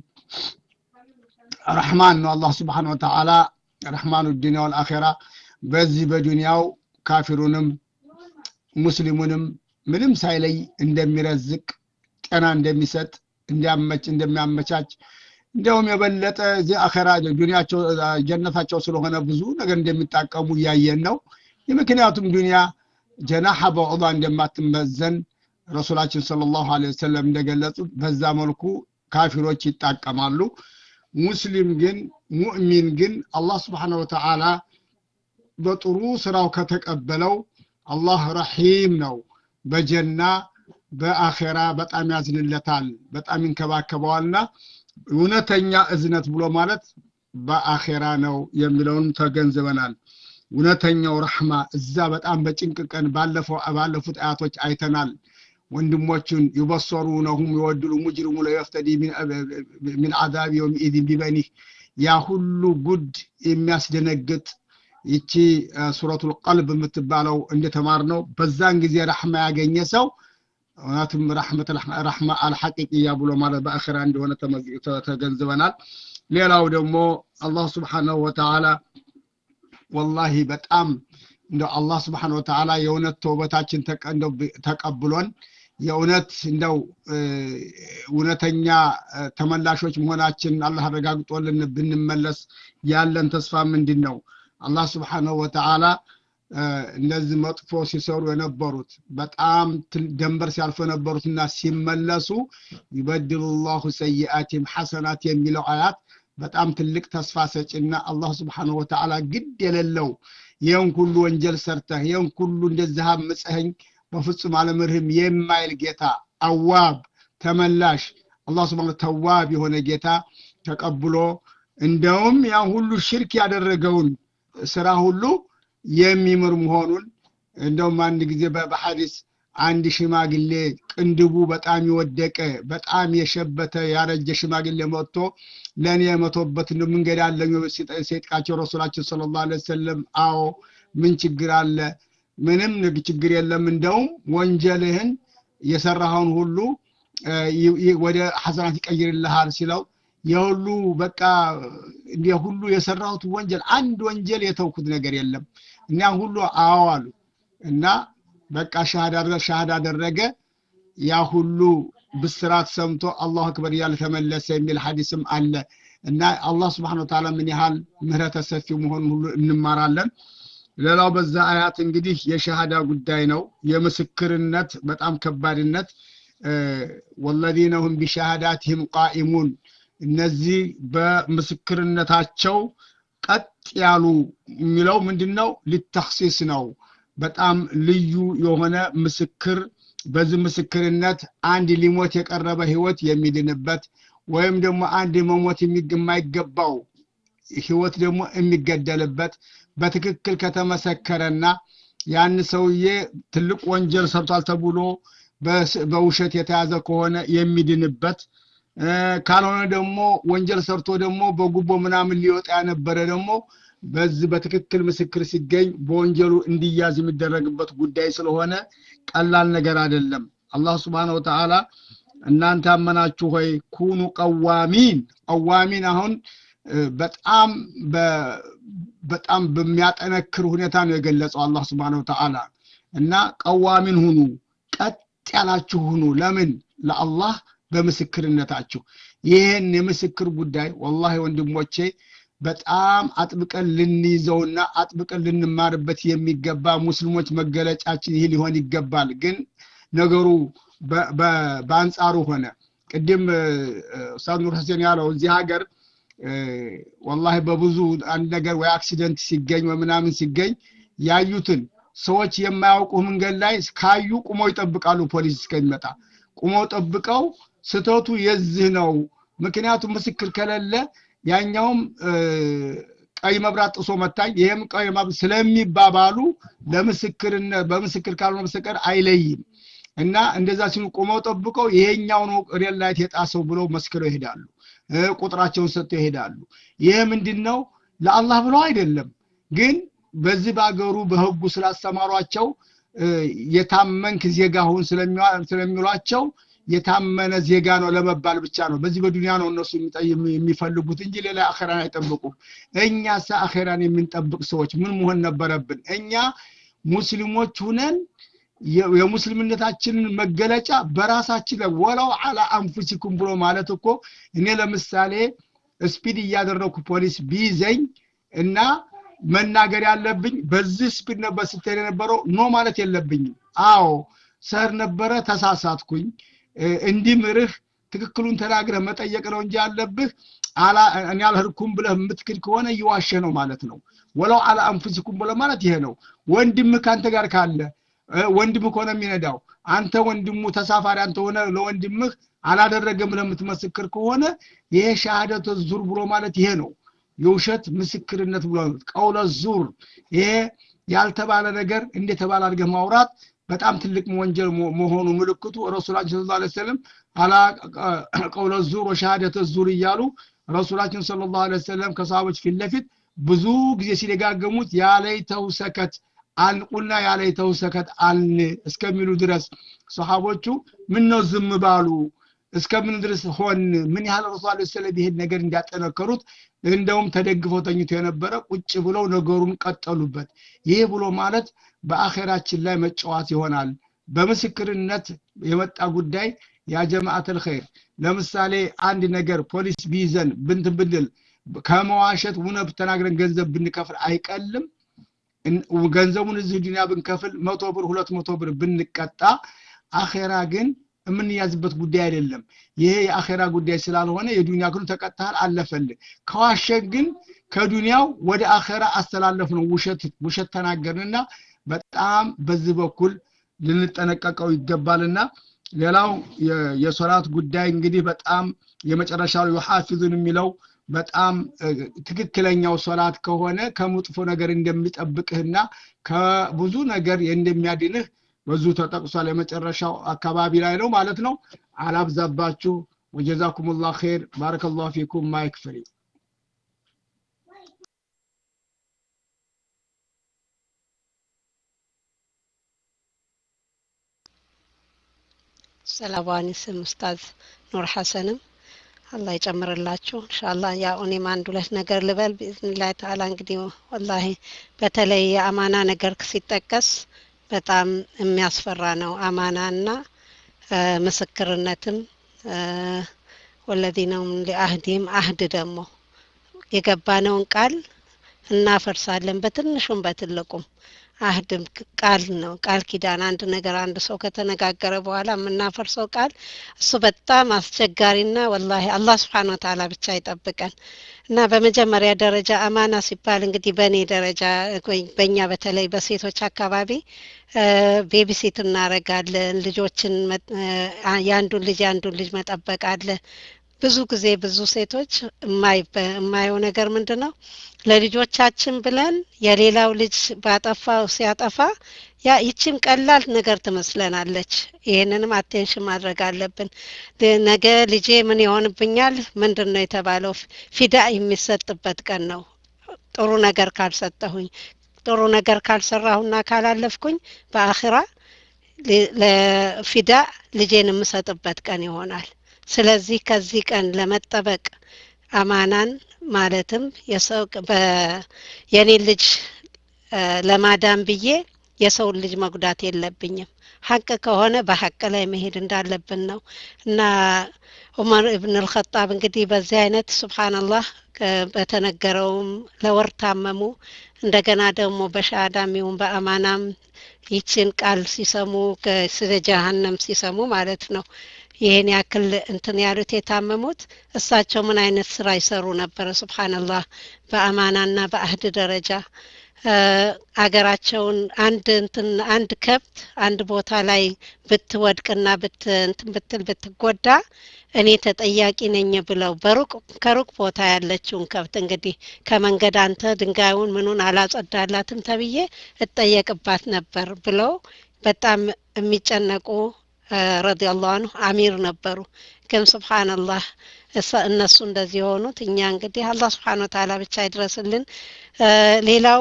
ረሕማን ነው አላህ ስብሓን ወተዓላ ረሕማኑ ዱንያ ወልአኼራ በዚህ በዱንያው ካፊሩንም ሙስሊሙንም ምንም ሳይለይ እንደሚረዝቅ ጤና እንደሚሰጥ እንዲያመች እንደሚያመቻች እንዲያውም የበለጠ እዚህ አኼራ ዱንያቸው ጀነታቸው ስለሆነ ብዙ ነገር እንደሚጣቀሙ እያየን ነው የምክንያቱም ዱንያ ጀናሐ በዑዳ እንደማትመዘን ረሱላችን ሰለላሁ ዐለይሂ ወሰለም እንደገለጹት በዛ መልኩ ካፊሮች ይጣቀማሉ ሙስሊም ግን ሙእሚን ግን አላህ ስብሓን ወተዓላ በጥሩ ስራው ከተቀበለው አላህ ረሒም ነው በጀና በአኼራ በጣም ያዝንለታል በጣም ይንከባከበዋልና እውነተኛ እዝነት ብሎ ማለት በአኼራ ነው የሚለውን ተገንዝበናል እውነተኛው ረሕማ እዛ በጣም በጭንቅ ቀን ባለፈው ባለፉት አያቶች አይተናል ወንድሞቹን ዩበሰሩነሁም የወድሉ ሙጅሪሙ ለየፍተዲ ሚን አዛብ የውምኢዝን ቢበኒህ ያ ሁሉ ጉድ የሚያስደነግጥ ይቺ ሱረቱል ቀልብ የምትባለው እንደተማር ነው በዛን ጊዜ ረሕማ ያገኘ ሰው እውነትም ረሕመት ረሕማ አልሐቂቅያ ብሎ ማለት በአኺራ እንደሆነ ተገንዝበናል ሌላው ደግሞ አላህ ስብሓነሁ ወተዓላ ወላሂ በጣም እንደው አላህ ስብሓን ወተዓላ የእውነት ተውበታችን ተቀብሎን የእውነት እንደው እውነተኛ ተመላሾች መሆናችን አላህ አረጋግጦልን ብንመለስ ያለን ተስፋ ምንድን ነው አላህ ስብሓንሁ ወተዓላ እነዚህ መጥፎ ሲሰሩ የነበሩት በጣም ደንበር ሲያልፉ የነበሩትና ሲመለሱ ይበድሉ ላሁ ሰይአቲም ሐሰናት የሚለው አያት በጣም ትልቅ ተስፋ ሰጪና አላህ ስብሓነሁ ወተዓላ ግድ የሌለው ይህን ሁሉ ወንጀል ሰርተህ ይህን ሁሉ እንደዚህ አምፀኸኝ በፍጹም አለምርህም የማይል ጌታ አዋብ ተመላሽ አላህ ስብሓነ ተዋብ የሆነ ጌታ ተቀብሎ እንደውም ያ ሁሉ ሽርክ ያደረገውን ስራ ሁሉ የሚምር መሆኑን እንደውም አንድ ጊዜ በሐዲስ አንድ ሽማግሌ ቅንድቡ በጣም የወደቀ በጣም የሸበተ ያረጀ ሽማግሌ መጥቶ ለእኔ የመቶበት መንገድ አለኝ ሲጠቃቸው ረሱላችን ሰለላሁ ዐለይሂ ወሰለም አዎ ምን ችግር አለ ምንም ችግር የለም እንደውም ወንጀልህን የሰራኸውን ሁሉ ወደ ሐሰናት ይቀይርልሃል ሲለው የሁሉ በቃ ሁሉ የሰራሁት ወንጀል አንድ ወንጀል የተውኩት ነገር የለም እና ሁሉ አዎ አሉ እና በቃ ሻሃዳ አደረገ ያ ሁሉ ብስራት ሰምቶ አላሁ አክበር እያለ ተመለሰ የሚል ሐዲስም አለ እና አላህ ስብሓን ወተዓላ ምን ያህል ምህረተ ሰፊ መሆኑን ሁሉ እንማራለን ሌላው በዛ አያት እንግዲህ የሸሃዳ ጉዳይ ነው የምስክርነት በጣም ከባድነት ወለዚነ ሁም ቢሸሃዳትህም ቃኢሙን እነዚህ በምስክርነታቸው ቀጥ ያሉ የሚለው ምንድን ነው ሊተክሲስ ነው በጣም ልዩ የሆነ ምስክር በዚህ ምስክርነት አንድ ሊሞት የቀረበ ህይወት የሚድንበት ወይም ደግሞ አንድ መሞት የማይገባው ህይወት ደግሞ የሚገደልበት በትክክል ከተመሰከረና ያን ሰውዬ ትልቅ ወንጀል ሰርቷል ተብሎ በውሸት የተያዘ ከሆነ የሚድንበት ካልሆነ ደግሞ ወንጀል ሰርቶ ደግሞ በጉቦ ምናምን ሊወጣ ያነበረ ደግሞ በዚህ በትክክል ምስክር ሲገኝ በወንጀሉ እንዲያዝ የሚደረግበት ጉዳይ ስለሆነ ቀላል ነገር አይደለም አላህ ስብሓን ወተዓላ እናንተ አመናችሁ ሆይ ኩኑ ቀዋሚን ቀዋሚን አሁን በጣም በጣም በሚያጠነክር ሁኔታ ነው የገለጸው አላህ ስብሓን ወተዓላ እና ቀዋሚን ሁኑ ቀጥ ያላችሁ ሁኑ ለምን ለአላህ በምስክርነታችሁ ይህን የምስክር ጉዳይ ወላሂ ወንድሞቼ በጣም አጥብቀን ልንይዘውና አጥብቀን ልንማርበት የሚገባ ሙስሊሞች መገለጫችን ይህ ሊሆን ይገባል ግን ነገሩ በአንጻሩ ሆነ ቅድም ኡስታዝ ኑር ሁሴን ያለው እዚህ ሀገር ወላሂ በብዙ አንድ ነገር ወይ አክሲደንት ሲገኝ ወይ ምናምን ሲገኝ ያዩትን ሰዎች የማያውቁ መንገድ ላይ ካዩ ቁመው ይጠብቃሉ ፖሊስ እስከሚመጣ ቁመው ጠብቀው ስተቱ የዚህ ነው ምክንያቱም ምስክር ከሌለ ያኛውም ቀይ መብራት ጥሶ መታኝ ይሄም ቀይ መብራት ስለሚባባሉ ለምስክርነት በምስክር ካልሆነ በስተቀር አይለይም እና እንደዛ ሲሉ ቁመው ጠብቀው ይሄኛው ነው ሬል ላይት የጣሰው ብለው መስክረው ይሄዳሉ ቁጥራቸውን ሰጥተው ይሄዳሉ ይሄ ምንድን ነው ለአላህ ብለው አይደለም ግን በዚህ በአገሩ በህጉ ስላስተማሯቸው የታመንክ ዜጋ ሁን ስለሚሏቸው የታመነ ዜጋ ነው ለመባል ብቻ ነው በዚህ በዱንያ ነው እነሱ የሚፈልጉት እንጂ ሌላ አኼራን አይጠብቁም እኛ ሳ አኼራን የምንጠብቅ ሰዎች ምን መሆን ነበረብን እኛ ሙስሊሞች ሁነን የሙስሊምነታችንን መገለጫ በራሳችን ላይ ወላው አላ አንፉሲኩም ብሎ ማለት እኮ እኔ ለምሳሌ ስፒድ እያደረኩ ፖሊስ ቢይዘኝ እና መናገር ያለብኝ በዚህ ስፒድ ነበር ስትሄድ የነበረው ኖ ማለት የለብኝም አዎ ሰር ነበረ ተሳሳትኩኝ እንዲምርህ ትክክሉን ተናግረህ መጠየቅ ነው እንጂ ያለብህ እኔ አልህርኩም ብለህ የምትክድ ከሆነ እየዋሸ ነው ማለት ነው ወለው አላ አንፉሲኩም ብለ ማለት ይሄ ነው ወንድምህ ከአንተ ጋር ካለ ወንድምህ ከሆነ የሚነዳው አንተ ወንድሙ ተሳፋሪ አንተ ሆነ ለወንድምህ አላደረገም ብለህ የምትመስክር ከሆነ ይሄ ሻሃደተ ዙር ብሎ ማለት ይሄ ነው የውሸት ምስክርነት ብሎ ቀውለ ዙር ይሄ ያልተባለ ነገር እንደተባለ አድርገህ ማውራት በጣም ትልቅ ወንጀል መሆኑ ምልክቱ ረሱላችን ስለ ላ ሰለም አላ ቀውለ ዙር ወሻሃደተ ዙር እያሉ ረሱላችን ስለ ላሁ ሰለም ከሰሃቦች ፊት ለፊት ብዙ ጊዜ ሲደጋገሙት ያለይተው ሰከት አልቁና ያለይተው ሰከት አልን እስከሚሉ ድረስ ሰሃቦቹ ምን ነው ዝም ባሉ እስከምን ድረስ ሆን ምን ያህል ረሱ ለ ሰለም ይሄን ነገር እንዲያጠነከሩት እንደውም ተደግፈው ተኝቶ የነበረ ቁጭ ብለው ነገሩን ቀጠሉበት ይህ ብሎ ማለት በአኼራችን ላይ መጫወት ይሆናል በምስክርነት የመጣ ጉዳይ ያ ጀማዓተል ኸይር ለምሳሌ አንድ ነገር ፖሊስ ቢይዘን ብንት ብንል ከመዋሸት እውነት ተናግረን ገንዘብ ብንከፍል አይቀልም ገንዘቡን እዚህ ዱንያ ብንከፍል መቶ ብር ሁለት መቶ ብር ብንቀጣ አኼራ ግን የምንያዝበት ጉዳይ አይደለም። ይሄ የአኼራ ጉዳይ ስላልሆነ የዱንያ ግን ተቀጥተሃል አለፈልህ። ከዋሸ ግን ከዱንያው ወደ አኼራ አስተላለፍ ነው። ውሸት ውሸት ተናገርንና በጣም በዚህ በኩል ልንጠነቀቀው ይገባልና ሌላው የሶላት ጉዳይ እንግዲህ በጣም የመጨረሻው ዩሐፊዙን የሚለው በጣም ትክክለኛው ሶላት ከሆነ ከመጥፎ ነገር እንደሚጠብቅህና ከብዙ ነገር እንደሚያድንህ በዙ ተጠቅሷል። የመጨረሻው አካባቢ ላይ ነው ማለት ነው። አላብዛባችሁ። ወጀዛኩሙላህ ኸይር ባረከላሁ ፊኩም ማይክ ፍሪ ሰላባኒ ስም ኡስታዝ ኑር ሐሰንም አላህ ይጨምርላችሁ እንሻላ ያው እኔም አንድ ሁለት ነገር ልበል ብኢዝኒላህ ተዓላ እንግዲህ ወላሂ በተለይ የአማና ነገር ሲጠቀስ በጣም የሚያስፈራ ነው አማናና ምስክርነትም ወለዚነም ሊአህዲም አህድ ደግሞ የገባነውን ቃል እናፈርሳለን በትንሹም በትልቁም አህድም ቃል ነው ቃል ኪዳን አንድ ነገር አንድ ሰው ከተነጋገረ በኋላ የምናፈርሰው ቃል እሱ በጣም አስቸጋሪና ወላሂ አላህ ስብሓን ወተዓላ ብቻ ይጠብቀን እና በመጀመሪያ ደረጃ አማና ሲባል እንግዲህ በእኔ ደረጃ በእኛ በተለይ በሴቶች አካባቢ ቤቢሲት እናረጋለን ልጆችን የአንዱን ልጅ የአንዱን ልጅ መጠበቅ አለ ብዙ ጊዜ ብዙ ሴቶች የማየው ነገር ምንድን ነው ለልጆቻችን ብለን የሌላው ልጅ ባጠፋው ሲያጠፋ ያ ይችም ቀላል ነገር ትመስለናለች። ይህንንም አቴንሽን ማድረግ አለብን። ነገ ልጄ ምን ይሆንብኛል? ምንድን ነው የተባለው? ፊዳ የሚሰጥበት ቀን ነው። ጥሩ ነገር ካልሰጠሁኝ፣ ጥሩ ነገር ካልሰራሁና ካላለፍኩኝ በአኺራ ለፊዳ ልጄን የምሰጥበት ቀን ይሆናል። ስለዚህ ከዚህ ቀን ለመጠበቅ አማናን ማለትም የሰው የኔን ልጅ ለማዳን ብዬ የሰውን ልጅ መጉዳት የለብኝም። ሀቅ ከሆነ በሀቅ ላይ መሄድ እንዳለብን ነው እና ዑመር እብን አልኸጣብ እንግዲህ በዚህ አይነት ሱብሃንአላህ በተነገረውም ለወር ታመሙ። እንደገና ደግሞ በሻሃዳም ይሁን በአማናም ይችን ቃል ሲሰሙ ስለ ጀሀነም ሲሰሙ ማለት ነው ይህን ያክል እንትን ያሉት የታመሙት እሳቸው ምን አይነት ስራ ይሰሩ ነበረ? ሱብሃንአላህ በአማናና በአህድ ደረጃ አገራቸውን አንድ እንትን አንድ ከብት አንድ ቦታ ላይ ብትወድቅና ብት እንትን ብትል ብትጎዳ እኔ ተጠያቂ ነኝ ብለው በሩቅ ከሩቅ ቦታ ያለችውን ከብት እንግዲህ ከመንገድ አንተ ድንጋዩን ምኑን አላጸዳላትም ተብዬ እጠየቅባት ነበር ብለው በጣም የሚጨነቁ ረዲየላሁ አንሁ አሚር ነበሩ። ግን ሱብሃንአላህ እነሱ እንደዚህ የሆኑት እኛ እንግዲህ አላህ ስብሓን ወተዓላ ብቻ ይድረስልን። ሌላው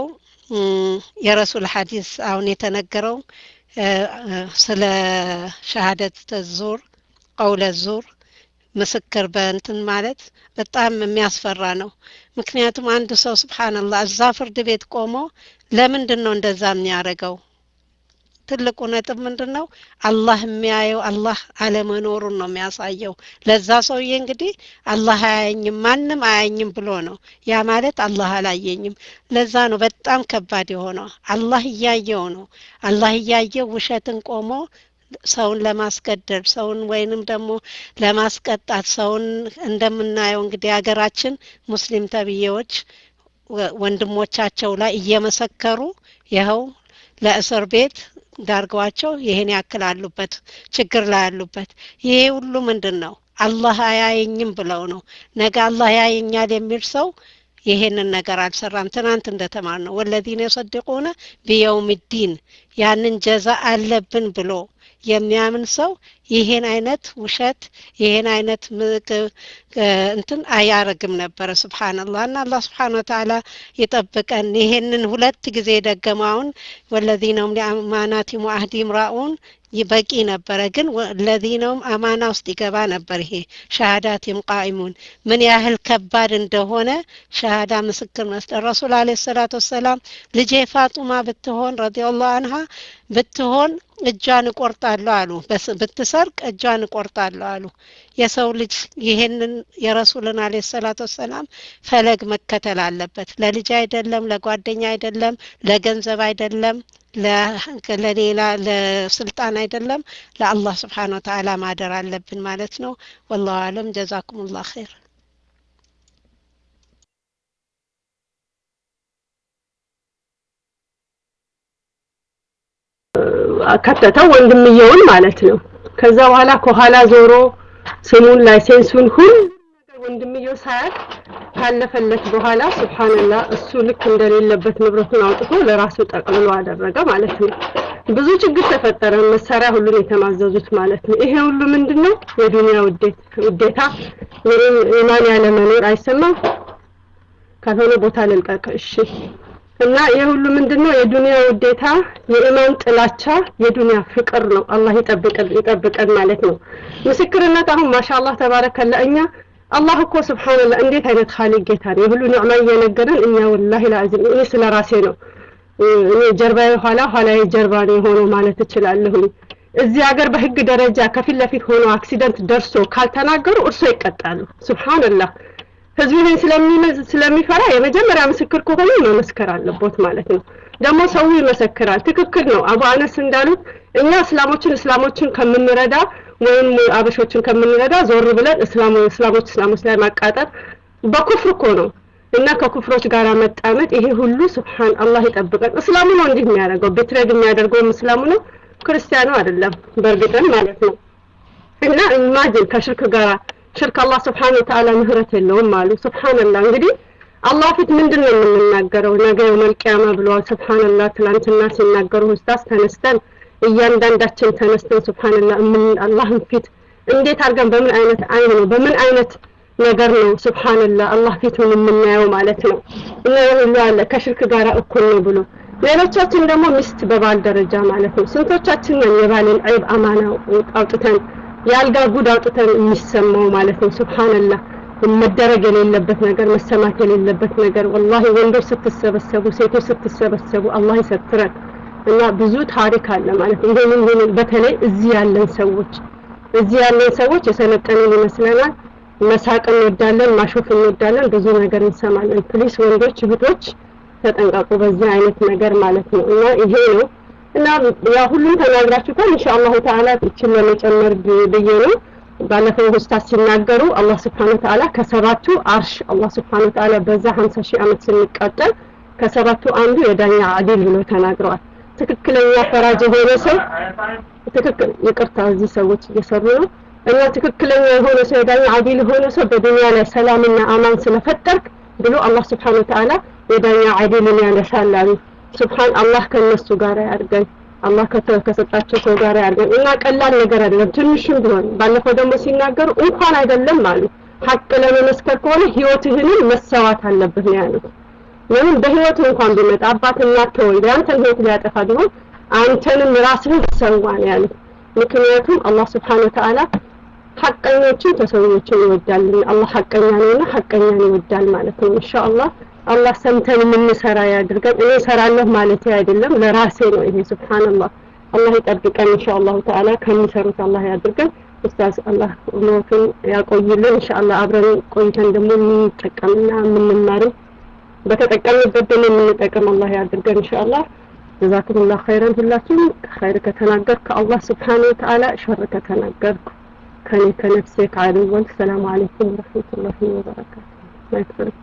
የረሱል ሐዲስ አሁን የተነገረው ስለ ሸሃደት ዙር ቀውለ ዙር ምስክር በእንትን ማለት በጣም የሚያስፈራ ነው። ምክንያቱም አንድ ሰው ስብሓንላህ እዛ ፍርድ ቤት ቆሞ ለምንድን ነው እንደዛ የሚያደርገው? ትልቁ ነጥብ ምንድን ነው? አላህ የሚያየው አላህ አለመኖሩን ነው የሚያሳየው። ለዛ ሰውዬ እንግዲህ አላህ አያየኝም ማንም አያየኝም ብሎ ነው። ያ ማለት አላህ አላየኝም። ለዛ ነው በጣም ከባድ የሆነው። አላህ እያየው ነው። አላህ እያየው ውሸትን ቆሞ ሰውን ለማስገደል ሰውን ወይንም ደግሞ ለማስቀጣት ሰውን እንደምናየው እንግዲህ ሀገራችን ሙስሊም ተብዬዎች ወንድሞቻቸው ላይ እየመሰከሩ ይኸው ለእስር ቤት ዳርገዋቸው ይሄን ያክል አሉበት ችግር ላይ አሉበት። ይሄ ሁሉ ምንድን ነው? አላህ አያየኝም ብለው ነው። ነገ አላህ ያየኛል የሚል ሰው ይሄንን ነገር አልሰራም። ትናንት እንደተማር ነው ወለዚነ የሰድቁነ ቢየውም ዲን ያንን ጀዛ አለብን ብሎ የሚያምን ሰው ይሄን አይነት ውሸት ይሄን አይነት እንትን አያረግም ነበረ። ስብሓንላህ እና አላህ ስብሓን ወተዓላ ይጠብቀን። ይሄንን ሁለት ጊዜ ደገማውን ወለዚነውም ሊአማናቲም ወአህዲም ራኡን በቂ ነበረ። ግን ለዚነውም አማና ውስጥ ይገባ ነበር። ይሄ ሻሃዳቲም ቃኢሙን ምን ያህል ከባድ እንደሆነ ሻሃዳ ምስክር መስጠት ረሱል አለ ሰላት ወሰላም ልጄ ፋጡማ ብትሆን ረዲየላሁ አንሃ ብትሆን እጇን እቆርጣለሁ አሉ። ብትሰ ብትሰርቅ እጇን እቆርጣለሁ አሉ። የሰው ልጅ ይሄንን የረሱልን አለ ሰላቱ ወሰላም ፈለግ መከተል አለበት። ለልጅ አይደለም፣ ለጓደኛ አይደለም፣ ለገንዘብ አይደለም፣ ለሌላ ለስልጣን አይደለም፣ ለአላህ ስብሓን ወተዓላ ማደር አለብን ማለት ነው። ወላሁ አለም። ጀዛኩሙላህ ኸይር። ከተተው ወንድምየውን ማለት ነው። ከዛ በኋላ ከኋላ ዞሮ ስሙን ላይሴንሱን ሁሉ ነገር ወንድምየው ሳያት ካለፈለት በኋላ ሱብሃንላህ እሱ ልክ እንደሌለበት ንብረቱን አውጥቶ ለራሱ ጠቅልሎ አደረገ ማለት ነው። ብዙ ችግር ተፈጠረ። መሳሪያ ሁሉን የተማዘዙት ማለት ነው። ይሄ ሁሉ ምንድነው? የዱንያ ውዴታ፣ ኢማን ያለ መኖር አይሰማም። ካልሆነ ቦታ ልልቀቅ። እሺ እና ይህ ሁሉ ምንድነው? የዱንያ ውዴታ፣ የኢማን ጥላቻ፣ የዱንያ ፍቅር ነው። አላህ ይጠብቀን ይጠብቀን ማለት ነው። ምስክርነት አሁን ማሻአላህ ተባረከላ እኛ አላህ እኮ ስብሓንላህ እንዴት አይነት ኻሊቅ ጌታ ነው። የሁሉ ኒዕማ እየነገረን እኛ ወላሂ ላዚም እኔ ስለ ራሴ ነው እኔ ጀርባዬ ኋላ ኋላዬ ጀርባ ነው የሆነው ማለት እችላለሁኝ። እዚህ ሀገር በህግ ደረጃ ከፊት ለፊት ሆኖ አክሲደንት ደርሶ ካልተናገሩ እርሶ ይቀጣሉ። ሱብሃንላህ ህዝቡ ይህን ስለሚፈራ የመጀመሪያ ምስክር ከሆኑ መመስከር አለቦት ማለት ነው። ደግሞ ሰው ይመሰክራል። ትክክል ነው። አቡ አነስ እንዳሉት እኛ እስላሞችን እስላሞችን ከምንረዳ ወይም አበሾችን ከምንረዳ ዞር ብለን እስላሙ እስላሞች እስላሞች ላይ ማቃጠር በኩፍር እኮ ነው እና ከኩፍሮች ጋር መጣመጥ ይሄ ሁሉ ስብሓን አላህ ይጠብቀን። እስላሙ ነው እንዲህ የሚያደርገው ቤትሬድ የሚያደርገውም እስላሙ ነው፣ ክርስቲያኑ አይደለም። በእርግጥም ማለት ነው እና ኢማጂን ከሽርክ ጋራ ሽርክ አላህ ስብሓን ወተዓላ ምህረት የለውም አሉ። ስብሓንላህ እንግዲህ አላህ ፊት ምንድን ነው የምንናገረው? ነገ የውመል ቂያማ ብለዋል። ስብሓንላህ ትላንትና ሲናገሩ ኡስታዝ ተነስተን እያንዳንዳችን ተነስተን ስብሓንላህ አላህን ፊት እንዴት አድርገን በምን አይነት አይን ነው በምን አይነት ነገር ነው ስብሓንላህ አላህ ፊቱን የምናየው ማለት ነው። እና ሁሉ አለ ከሽርክ ጋር እኩል ነው ብሎ ሌሎቻችን ደግሞ ሚስት በባል ደረጃ ማለት ነው። ስንቶቻችን ነን የባልን ዐይብ አማና አውጥተን የአልጋ ጉድ አውጥተን የሚሰማው ማለት ነው። ስብሓንላህ መደረግ የሌለበት ነገር መሰማት የሌለበት ነገር ወላሂ ወንዶች ስትሰበሰቡ ሴቶች ስትሰበሰቡ አላህ ይሰትረን እና ብዙ ታሪክ አለ ማለት ነው። ይሄንን ይሄንን በተለይ እዚህ ያለን ሰዎች እዚህ ያለን ሰዎች የሰለጠንን ይመስለናል። መሳቅ እንወዳለን፣ ማሾፍ እንወዳለን፣ ብዙ ነገር እንሰማለን። ፕሊስ ወንዶች እህቶች ተጠንቀቁ በዚህ አይነት ነገር ማለት ነው እና ይሄ ነው እና ያ ሁሉም ተናግራችሁታል። ኢንሻአላሁ ተዓላ እችን ለመጨመር ብዬ ነው። ባለፈው ኡስታዝ ሲናገሩ አላህ ስብሐነሁ ወተዓላ ከሰባቱ አርሽ አላህ ስብሐነሁ ወተዓላ በዛ 50 ሺህ ዓመት ስንቃጠል ከሰባቱ አንዱ የዳኛ አዲል ብሎ ተናግረዋል። ትክክለኛ ፈራጅ የሆነ ሰው ትክክል ይቅርታ፣ እዚህ ሰዎች እየሰሩ ነው እና ትክክለኛ የሆነ ሰው የዳኛ አዲል የሆነ ሰው በዱንያ ላይ ሰላምና አማን ስለፈጠርክ ብሎ አላህ ስብሐነሁ ወተዓላ የዳኛ አዲልን ያነሳል አሉ። ስብሓን አላህ ከነሱ ጋር ያድርገን። አላህ ከሰጣቸው ሰው ጋር ያድርገን እና ቀላል ነገር አይደለም፣ ትንሽም ቢሆን ባለፈው ደግሞ ሲናገሩ እንኳን አይደለም አሉ ሀቅ ለመመስከር ከሆነ ህይወትህንም መሰዋት አለብህ ነው ያሉት። ለምን በህይወት እንኳን ቢመጣ አባት እናት ተወልደ ያንተን ህይወት ሊያጠፋ ቢሆን አንተንም ራስህን ሰዋ ነው ያሉት። ምክንያቱም አላህ ስብሓን ወተዓላ ሀቀኞችን ተሰዎችን ይወዳልና አላህ ሀቀኛ ነውና ሀቀኛን ይወዳል ማለት ነው ኢንሻአላህ አላህ ሰምተን የምንሰራ ያድርገን። እኔ እሰራለሁ ማለት አይደለም ለራሴ ነው ይሄ ሱብሃንአላህ። አላህ ይጠብቀን ኢንሻአላሁ ተዓላ ከሚሰሩት አላህ ያድርገን። ኡስታዝ አላህ ሞትን ያቆይልን ኢንሻአላህ። አብረን ቆይተን ደግሞ የምንጠቀምና የምንማርም በተጠቀምበት ደግሞ የምንጠቀም አላህ ያድርገን ኢንሻአላህ። ጀዛኩሙላህ ኸይረን። ሁላችሁም ኸይር ከተናገርኩ ከአላህ ስብሓነሁ ወተዓላ ሸር ከተናገርኩ ከኔ ከነፍሴ ከአድወል ሰላም አለይኩም ወረሕመቱላሂ ወበረካቱ።